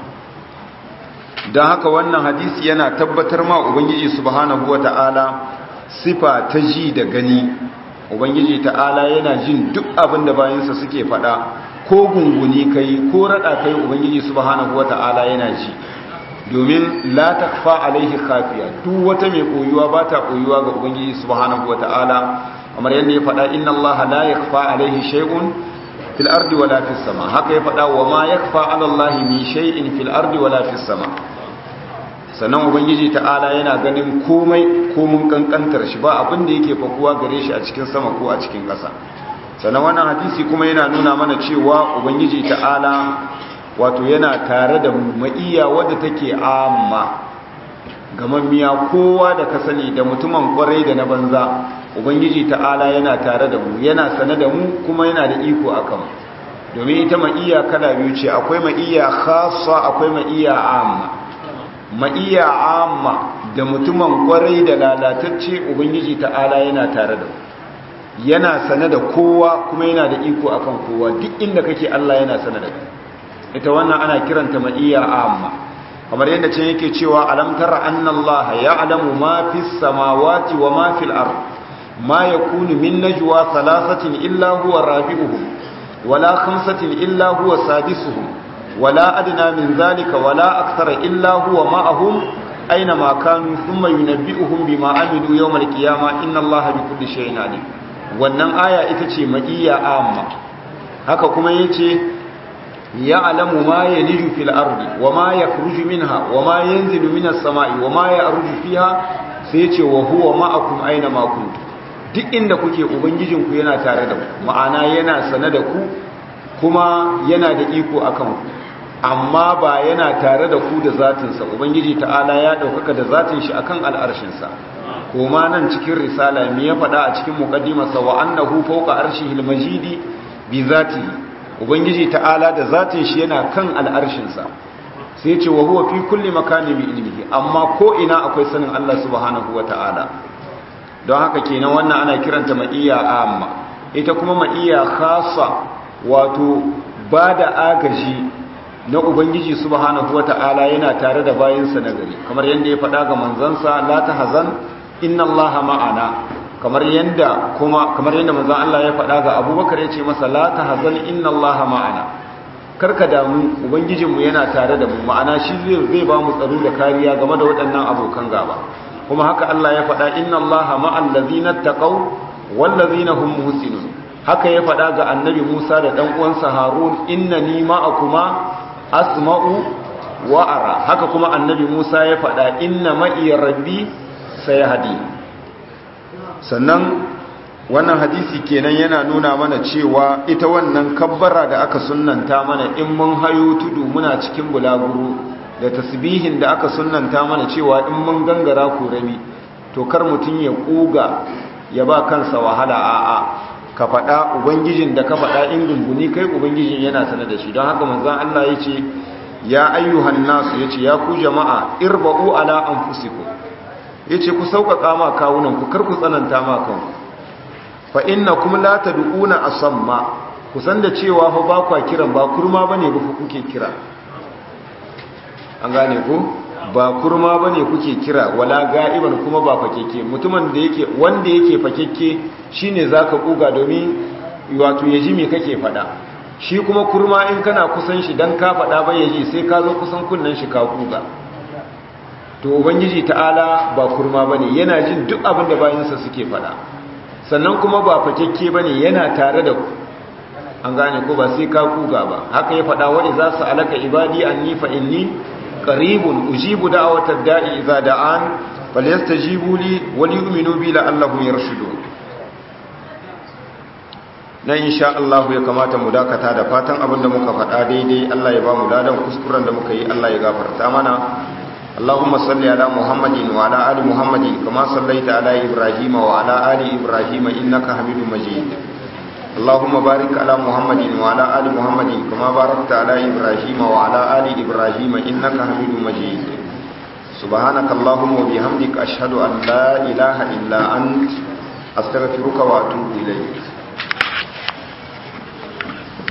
dan haka wannan hadisi yana tabbatar ma ubangiji subhanahu wataala sifa ta ji da gani ubangiji ta'ala yana jin duk abin da bayansa suke faɗa ko gunguni kai ko rada kai ubangiji subhanahu wataala yana ji domin la takfa alaihi khafiya duk wata mai koyuwa ba ta koyuwa ga ubangiji subhanahu wataala kamar yadda ya faɗa inna allaha la yakfa alaihi shay'un fil ardi wala fis sama haka ya faɗa wa ma yakfa ala allahi min shay'in fil ardi wala fis sama sannan ubangiji ta'ala yana ganin komai komun kankantar shi ba abin da yake fakuwa gare shi a cikin sama ko a cikin ƙasa sannan wannan hadisi kuma yana nuna mana cewa ubangiji ta'ala wato yana tare da ma'iyya wadda take amma gamammiya kowa da ka sani da mutumin kwarai da na banza ubangiji ta'ala yana tare da mu yana sane da mu kuma yana da iko akan domin ita ma'iyya kala biyu ce akwai ma'iyya khassa akwai ma'iyya amma ma'iyya amma da mutumin kwarai da lalatacce ubangiji ta'ala yana tare da mu yana sane da kowa kuma yana da iko akan kowa duk inda kake Allah yana sane da kai ita wannan ana kiranta ma'iyya amma kamar yadda can yake cewa alam tara anna Allah ya'lamu ma fis samawati wa ma fil ard ma yakunu min najwa thalathatin illa huwa rabi'uhum wala khamsatin illa huwa sadisuhum wala adna min zalika wala akthara illa huwa ma'ahum aina ma kanu thumma yunabbi'uhum bima amilu yawm al-qiyamah inna Allah bikulli shay'in alim wannan aya ita ce ma'iyya amma haka kuma yace ya'lamu ma yaliju fil ardi wama yakhruju minha wama yanzilu minas sama'i wama ya'ruju fiha sai yace wa huwa ma'akum aina ma kuntum duk inda kuke ubangijinku yana tare da ku ma'ana yana sane da ku kuma yana da iko akan ku amma ba yana tare da ku da zatinsa ubangiji ta'ala ya ɗaukaka da zatin shi akan al'arshinsa koma nan cikin risala me ya faɗa a cikin muqaddimarsa wa annahu fawqa arshihil majidi bi zatihi ubangiji ta'ala da zatin shi yana kan al'arshinsa sai ce wa huwa fi kulli makanin bi ilmihi amma ko ina akwai sanin Allah subhanahu wata'ala don haka kenan wannan ana kiranta ma'iyya amma ita kuma ma'iyya khassa wato bada agaji na ubangiji subhanahu wata'ala yana tare da bayinsa na gari kamar yadda ya faɗa ga manzansa la tahzan inna allaha ma'ana kamar yadda kuma kamar yadda manzon Allah ya faɗa ga Abubakar ya ce masa la tahzan inna allaha ma'ana karka damu ubangijinmu yana tare da mu ma'ana shi zai zai ba mu tsaro da kariya game da waɗannan abokan gaba kuma haka Allah ya faɗa inna allaha ma'al ladzina taqaw wal ladzina hum muhsinun haka ya faɗa ga annabi Musa da dan uwansa Harun innani ma'akuma asma'u wa ara haka kuma annabi Musa ya faɗa inna ma'i rabbi sayahdi sannan wannan hadisi kenan yana nuna mana cewa ita wannan kabbara da aka sunnanta mana in mun hayo tudu muna cikin bulaguro da tasbihin da aka sunnanta mana cewa in mun gangara kurami to kar mutum ya kuga ya ba kansa wahala a'a ka faɗa ubangijin da ka faɗa in gunguni kai ubangijin yana sanar da shi don haka manzon Allah ya ce ya ayyuhan nasu ya ce ya ku jama'a irba'u ala anfusikum ya ce ku sauƙaƙa ma kawunan ku kar ku tsananta ma kanku fa inna kuma la tad'una asamma ku san da cewa fa ba kwa kiran ba kurma bane ba kuke kira an gane ku ba kurma bane kuke kira wala ga'iban kuma ba fakeke mutumin da yake wanda yake fakeke shine zaka kuga domin wato yaji me kake fada shi kuma kurma in kana kusan shi dan ka fada ba yaji sai ka zo kusan kunnan shi ka kuga to ubangiji ta'ala ba kurma bane yana jin duk abin da bayinsa suke fada sannan kuma ba fakekke bane yana tare da ku an gane ko ba sai ka kuga ba haka ya fada wa idza sa'alaka ibadi anni fa inni qaribun ujibu da'watad da'i idza da'an falyastajibu li wa liyu'minu bi la'allahum yarshudun dan insha Allah ya kamata mu dakata da fatan abinda muka faɗa daidai Allah ya ba mu ladan kuskuren da muka yi Allah ya gafarta mana اللهم صل على محمد وعلى آل محمد كما صليت على إبراهيم وعلى آل إبراهيم إنك حميد مجيد اللهم بارك على محمد وعلى آل محمد كما باركت على إبراهيم وعلى آل إبراهيم إنك حميد مجيد سبحانك اللهم وبحمدك أشهد أن لا إله إلا أنت أستغفرك وأتوب إليك